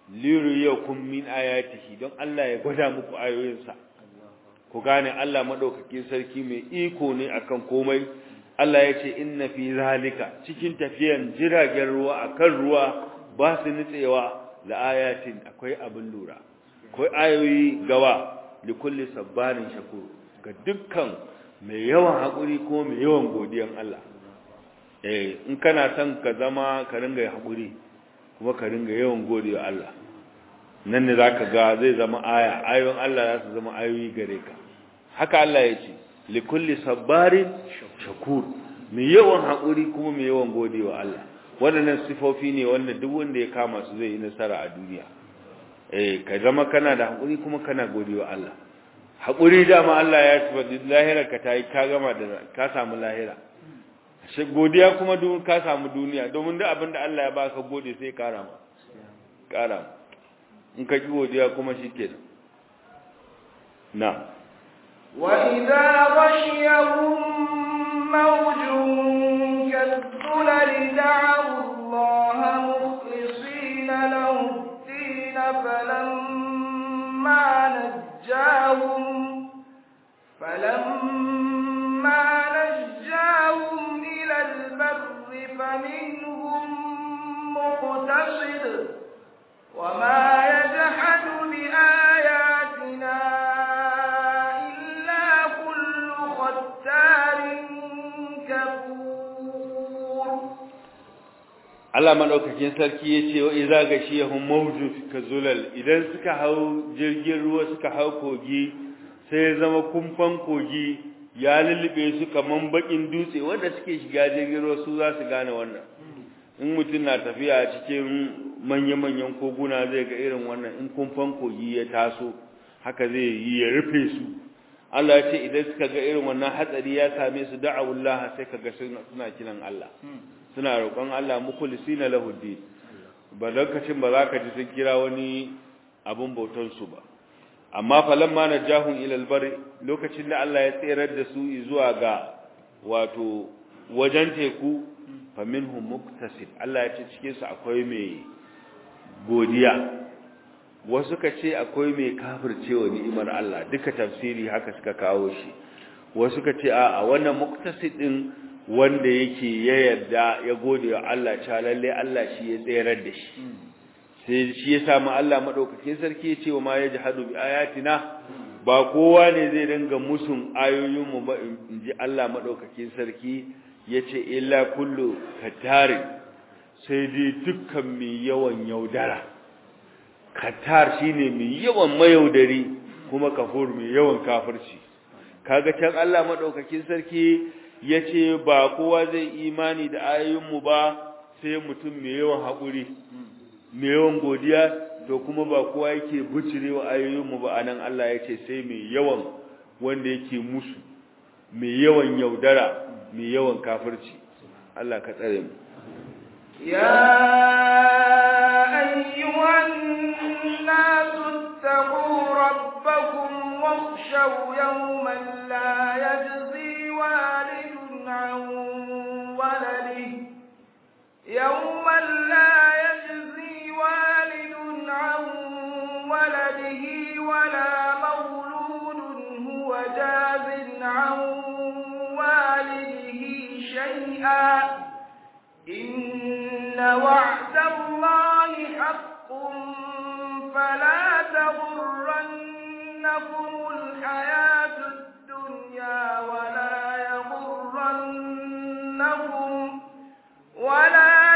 liyuriyakum min ayatihi don Allah ya gwada muku ayoyinsa ku gane Allah madaukakin sarki mai iko ne akan komai Allah ya ce inna fi zalika cikin tafiyan jiragen ruwa akan ruwa ba su nitsewa la ayatin akwai abin lura akwai ayoyi gawa li kulli sabbarin shakur ga dukkan mai yawan hakuri ko mai yawan godiyan Allah eh in kana son ka zama ka ringa hakuri kuma ka ringa yawan godiya Allah nan ne zaka ga zai zama aya ayoyin Allah za su zama ayoyi gare ka haka Allah ya ce li kulli sabbarin shakur mai yawan hakuri kuma mai yawan godiya Allah waɗannan sifofi ne wanda duk wanda ya kama su zai yi nasara a duniya eh ka zama kana da hakuri kuma kana godiya Allah hakuri dama Allah ya tabbata lahira ka tayi ka gama da ka samu lahira shi godiya kuma duk ka samu duniya domin duk abin da Allah ya baka gode sai kara ma kara in ka ki godiya kuma shikenan na وإذا غشيهم موج كالظلل دعوا الله مخلصين له الدين فلما نجاهم فلما نجاهم إلى البر فمنهم مقتصد وما يجحد بآياتنا إلا كل ختار كفور Allah madaukakin sarki yace wa idza gashiyahum mawjud kazulal idan suka hau jirgin ruwa suka hau kogi sai ya zama kumfan kogi ya lullube su kaman bakin dutse wanda suke shiga jirgin ruwa su za su gane wannan in mutum na tafiya cikin manya-manyan koguna zai ga irin wannan in kumfan kogi ya taso haka zai yi ya rufe su Allah ya ce idan suka ga irin wannan hatsari ya same su da'awullah sai kaga suna kiran Allah suna roƙon Allah mukhlisina lahu din ba lokacin ba za ka ji sun kira wani abun bautan su ba amma falamma najahum ila albar lokacin da Allah ya tsirar da su zuwa ga wato wajen teku faminhum muktasib Allah ya ce cikin su akwai mai godiya wasu ka ce akwai mai kafircewa ni'imar Allah duka tafsiri haka suka kawo shi wasu ka ce a wannan muktasid din wanda yake ya yarda ya gode wa Allah cewa lalle Allah shi ya tsayar da shi sai shi ya samu Allah madaukakin sarki ya ce wa ma yajhadu bi ayatina ba kowa ne zai dinga musun ayoyin mu ba inji Allah madaukakin sarki yace illa kullu katari sai dai dukkan mai yawan yaudara katar shine mai yawan mayaudari kuma kafur mai yawan kafirci kaga can Allah madaukakin sarki yace ba kowa zai imani da ayoyinmu ba sai mutum mai yawan haƙuri mai yawan godiya to kuma ba kowa yake bucirewa ayoyinmu ba anan Allah yace sai mai yawan wanda yake musu mai yawan yaudara mai yawan kafirci Allah ka tsare mu يا أيها الناس اتقوا ربكم واخشوا يوما لا يجزي والد عن ولده يوما لا يجزي والد عن ولده ولا مولود هو جاز عن والده شيئا إن وعد الله حق فلا تغرنكم الحياة الدنيا ولا يغرنكم ولا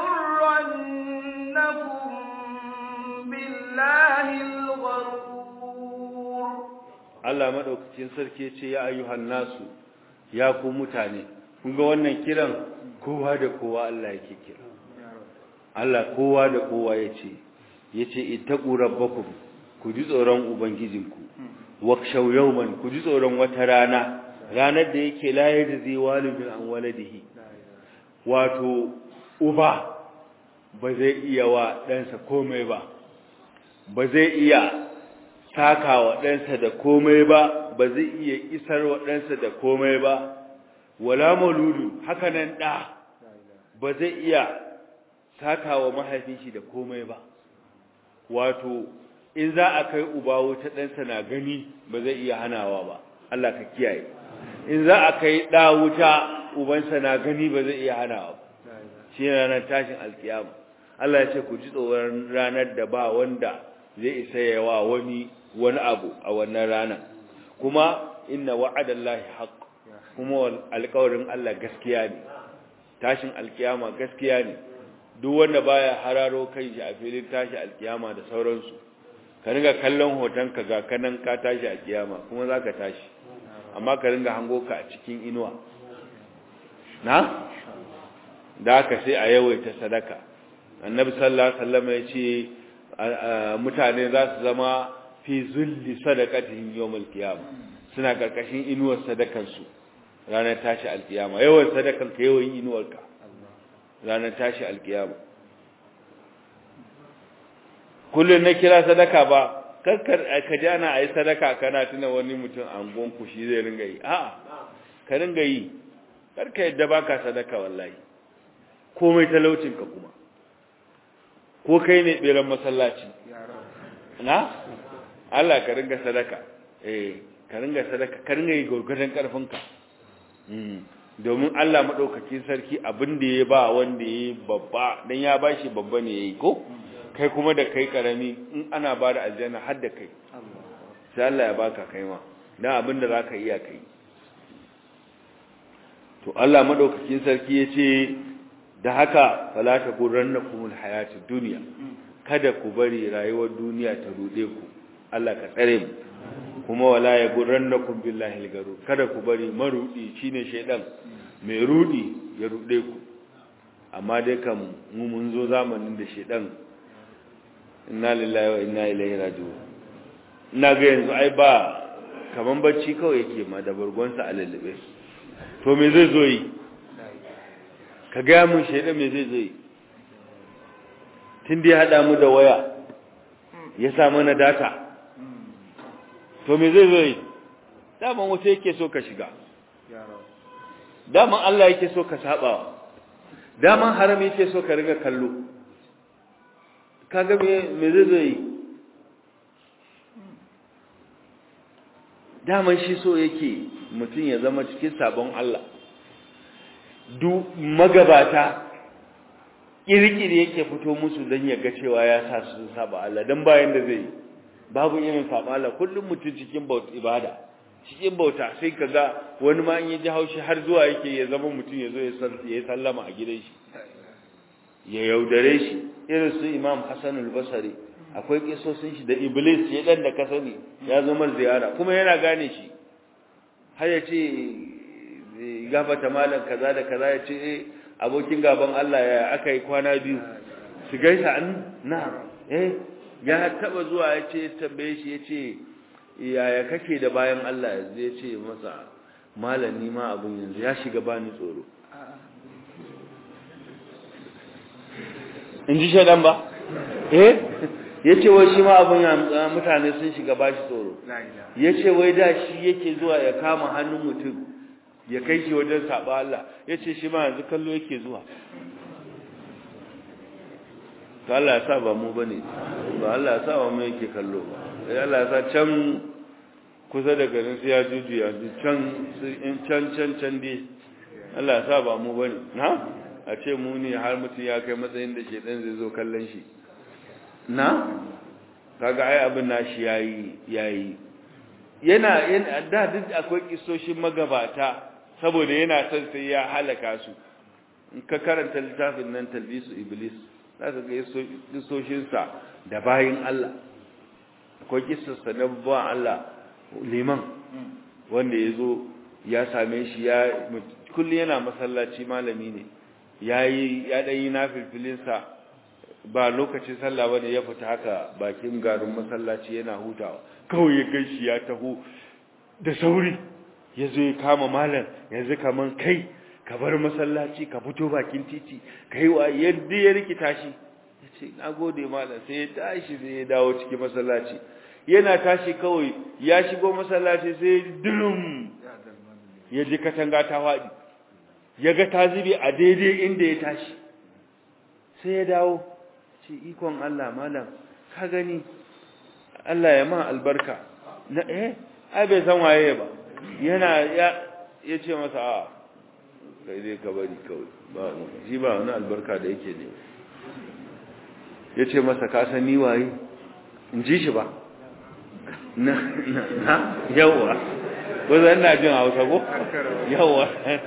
يغرنكم بالله الغرور Allah madaukakin sarki ce ya ayyuhan nasu ya ku mutane kun ga wannan kiran kowa da kowa Allah yake kira Allah kowa da kowa yace yace ittaqu rabbakum ku ji tsoron ubangijinku wakshaw yawman ku ji tsoron wata rana ranar da yake la yajzi walidun an waladihi wato uba ba zai iya wa ɗansa komai ba ba zai iya saka wa ɗansa da komai ba ba zai iya isar wa ɗansa da komai ba wala mauludu haka nan ɗa ba zai iya saka wa mahaifin shi da komai ba wato in za a kai uba wuta ɗansa na gani ba zai iya hanawa ba Allah ka kiyaye in za a kai ɗa wuta ubansa na gani ba zai iya hanawa ba shi ranar tashin alkiyama Allah ya ce ku ji tsoron ranar da ba wanda zai isa yawa wani wani abu a wannan rana kuma inna wa'adallahi haqq kuma alƙawarin Allah gaskiya ne tashin alkiyama gaskiya ne duk wanda baya hararo kai shi a filin tashi alkiyama da sauransu ka ringa kallon hoton ka ga kanan ka tashi a kiyama kuma zaka tashi amma ka ringa hango ka a cikin inuwa na da haka sai a yawaita sadaka annabi sallallahu alaihi wasallam ya ce mutane za su zama fi zulli sadaqatihim yawmal qiyama suna karkashin inuwar sadakan su ranar tashi alkiyama yawan sadakan ka yawan inuwar ka ranar tashi alkiyama kullun na kira sadaka ba kakkar ka ji ana ayi sadaka kana tuna wani mutum an gonku shi zai ringa yi a'a ka ringa yi karka yadda baka sadaka wallahi komai talaucin ka kuma ko kai ne beran masallaci na Allah ka ringa sadaka eh ka ringa sadaka ka ringa yi gurgurdan karfin ka domin Allah madaukakin sarki abin da ya ba wanda yayi babba dan ya bashi babba ne yayi ko kai kuma da kai karami in ana ba da aljanna har da kai sai Allah ya baka kai ma dan abin da zaka iya kai to Allah madaukakin sarki yace da haka fala ta gurannakumul hayatud dunya kada ku bari rayuwar duniya ta rude ku Allah ka tsare mu kuma wala ya gurannakum billahi algaru kada ku bari marudi shine shedan mai rudi ya rude ku amma dai kam mu mun zo zamanin da shedan inna lillahi wa inna ilaihi raji'un ina ga yanzu ai ba kaman bacci kawai yake ma da burgonsa a lallabe to me zai zo yi ka gaya mun shaidan me zai zo yi tun da ya haɗa mu da waya ya sa mana data to me zai zo yi daman wata yake so ka shiga daman Allah yake so ka sabawa daman haram yake so ka riga kallo kaga me zai zo yi daman shi so yake mutum ya zama cikin sabon Allah duk magabata kirkiri yake fito musu don ya ga cewa ya sa su saba Allah don bayan da zai babu irin saba Allah kullum mutum cikin bauta ibada cikin bauta sai ka ga wani ma in ya ji haushi har zuwa yake ya zama mutum ya zo ya sallama a gidan shi ya yaudare shi irin su imam hassan al-basari akwai kisosin shi da iblis ya dan da ka sani ya zo mar ziyara kuma yana gane shi har ya ce gafata malam kaza da kaza ya ce eh abokin gaban Allah ya aka yi kwana biyu su gaisa an na eh ya taba zuwa ya ce tambaye shi ya ce yaya kake da bayan Allah yanzu ya ce masa malam ni ma abun yanzu ya shiga bani tsoro in ji shaidan ba eh ya ce wai shi ma abin mutane sun shiga ba shi tsoro ya ce wai da shi yake zuwa ya kama hannun mutum ya kai shi wajen saba Allah ya ce shi ma yanzu kallo yake zuwa ta Allah ya sa ba mu ba ne ba Allah ya sa ba mu yake kallo ba ya Allah ya sa can kusa da garin su ya juju ya can can can can dai Allah ya sa ba mu ba ne na a ce mu ne har mutum ya kai matsayin da shedan zai zo kallon shi na kaga ai abin nashi yayi yayi yana yana da duk akwai kisoshin magabata saboda yana son sai ya halaka su in ka karanta littafin nan talbisu iblis za ka ga kisoshin sa da bayin Allah akwai kisarsa na ba Allah liman wanda yazo ya same shi ya kullu yana masallaci malami ne yayi ya dai na filfilinsa ba lokacin sallah bane ya fita haka bakin garin masallaci yana hutawa kawai ya gaishe ya taho da sauri yazo ya kama malam yanzu kaman kai ka bar masallaci ka fito bakin titi kai wa yadda ya rikita shi yace nagode malam sai ya tashi sai ya dawo cikin masallaci yana tashi kawai ya shigo masallaci sai dulum ya ji katanga ta fadi ya ga ta zube a daidai inda ya tashi sai ya dawo ce ikon Allah malam ka gani Allah ya ma albarka na eh ai bai san waye ba yana ya yace masa a kai dai ka bari kawai ba shi ba wani albarka da yake ne yace masa ka san ni waye in ji shi ba na na yawa ko zan na jin Hausa ko yawa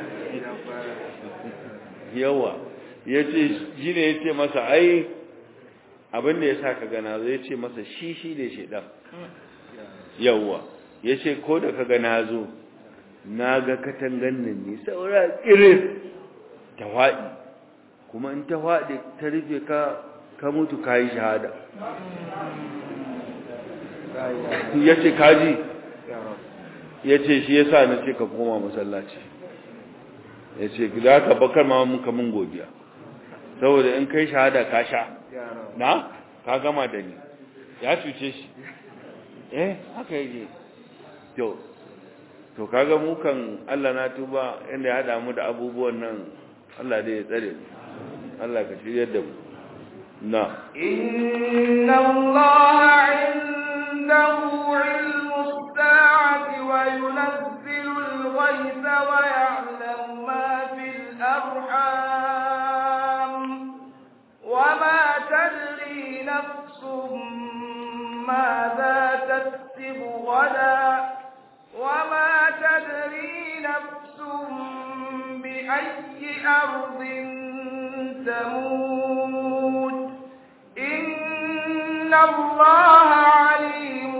yawa yace shi ne yace masa ai abin da yasa ka gana zai ce masa shi shi ne shedan yawa yace ko da ka gana zo na ga katangan nan ne saura irin ta faɗi kuma in ta faɗi ta rufe ka ka mutu ka yi shahada ya ce kaji ya ce shi ya sa na ce ka koma masallaci ya ce za ka bakar ma muka mun godiya saboda in kai shahada ka sha na ka gama da ni ya cuce shi eh haka yake to to kaga mu kan Allah na tuba inda ya hada mu da abubuwan nan Allah dai ya tsare mu Allah ka shiryar da mu na inna Allah indahu ilmu as-sa'ati wa yunazzilu al-ghaytha wa ya'lamu ma fil arham wa ma tadri nafsun ماذا تكسب غدا وما تدري نفس بأي أرض تموت إن الله عليم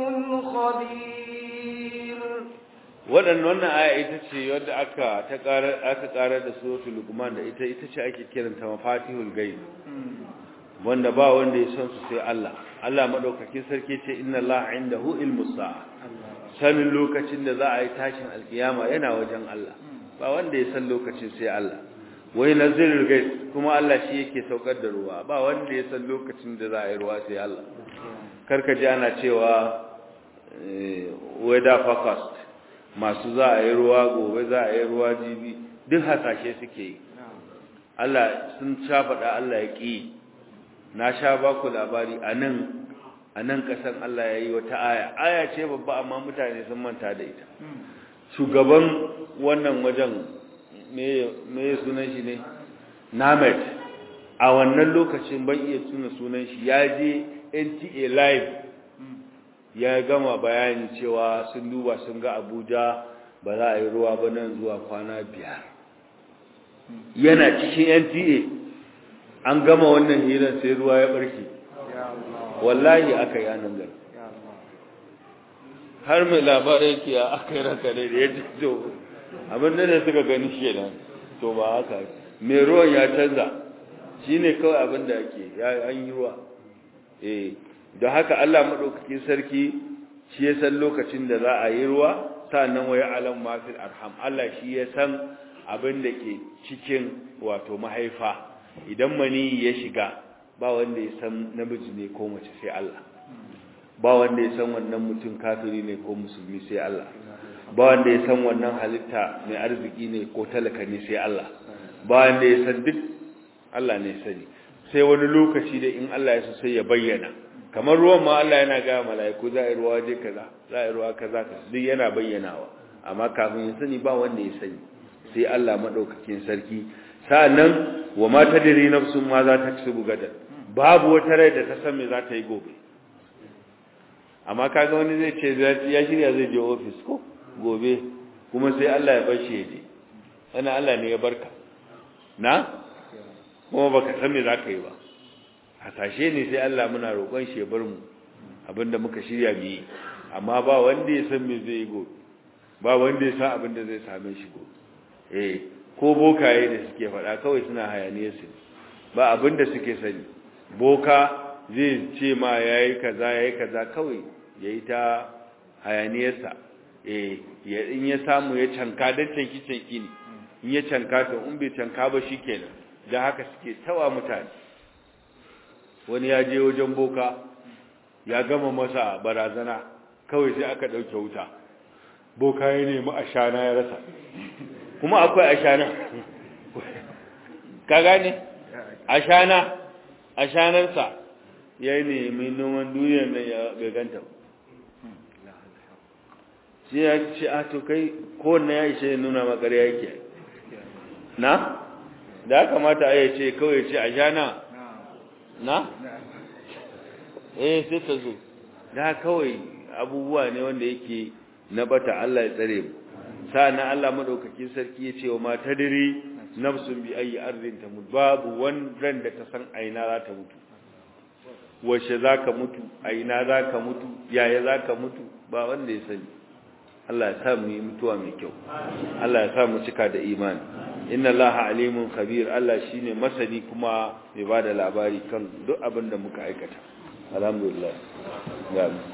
خبير waɗannan wannan aya ita ce wadda aka ta ƙarar aka ƙarar da suratul luqman da ita ita ce ake kiranta mafatihul ghaib wanda ba wanda ya san su sai Allah Allah madaukakin sarki ce inna Allah indahu ilmus sa'a sanin lokacin da za a yi tashin alkiyama yana wajen Allah ba wanda ya san lokacin sai Allah wai nazilul gais kuma Allah shi yake saukar da ruwa ba wanda ya san lokacin da za a yi ruwa sai Allah karka ji ana cewa weather forecast masu za a yi ruwa gobe za a yi ruwa jibi duk hasashe suke yi Allah sun sha faɗa Allah ya ƙi na sha ba ku labari a nan a nan ƙasan Allah ya yi wata aya aya ce babba amma mutane sun manta da ita shugaban wannan wajen me sunan shi ne namet a wannan lokacin ban iya tuna sunan shi ya je nta live ya gama bayani cewa sun duba sun ga abuja ba za a yi ruwa ba nan zuwa kwana biyar yana cikin nta an gama wannan hirar sai ruwa ya barke wallahi aka yi anan gari har mai labarai ke aka yi raka da ya ji to abin da suka gani shi nan to ba haka mai ruwan ya canza shi ne kawai abin da ake ya an yi ruwa eh da haka Allah maɗaukakin sarki shi ya san lokacin da za a yi ruwa sannan wa ya'lam ma fil arham Allah shi ya san abin da ke cikin wato mahaifa idan mani ya shiga ba wanda ya san namiji ne ko mace sai Allah ba wanda ya san wannan mutum kafiri ne ko musulmi sai Allah ba wanda ya san wannan halitta mai arziki ne ko talaka ne sai Allah ba wanda ya san duk Allah ne sani sai wani lokaci da in Allah ya so sai ya bayyana kamar ruwan ma Allah yana ga mala'iku za a yi ruwa je kaza za a yi ruwa kaza duk yana bayyanawa amma kafin ya sani ba wanda ya sani sai Allah madaukakin sarki sa'annan wa ma tadri nafsun ma za ta kasubu gadan babu wata rai da ta san me za ta yi gobe amma kaga wani zai ce ya shirya zai je ofis ko gobe kuma sai Allah ya bar shi ya je wannan Allah ne ya barka na kuma baka san me za ka yi ba hasashe ne sai Allah muna roƙon shi ya bar mu abinda muka shirya mu yi amma ba wanda ya san me zai yi gobe ba wanda ya san abinda zai same shi gobe eh ko bokaye da suke faɗa kawai suna hayaniyar su ba abinda suke sani boka zai ce ma yayi kaza yayi kaza kawai yayi ta hayaniyarsa eh in ya samu ya canka dan canki canki ne in ya canka to in bai canka ba shikenan dan haka suke tawa mutane wani ya je wajen boka ya gama masa barazana kawai sai aka dauke wuta boka ya nemi ashana ya rasa kuma akwai ashana ka gane ashana ashanarsa ya nemi noman duniyar nan ya bai ganta shi ya ce a to kai kowanne ya ishe nuna makar yake na da ya kamata a yi ce kawai ce a sha na na eh sai ta zo da kawai abubuwa ne wanda yake na bata Allah ya tsare mu sa'annan Allah madaukakin sarki ya ce wa mata dare nafsun bi ayi ardin ta mutu babu wanda da ta san aina za ta mutu washe zaka mutu aina zaka mutu yaya zaka mutu ba wanda ya sani Allah ya sa mu yi mutuwa mai kyau Allah ya sa mu cika da imani inna allaha alimun khabir Allah shine masani kuma mai bada labari kan duk abin da muka aikata alhamdulillah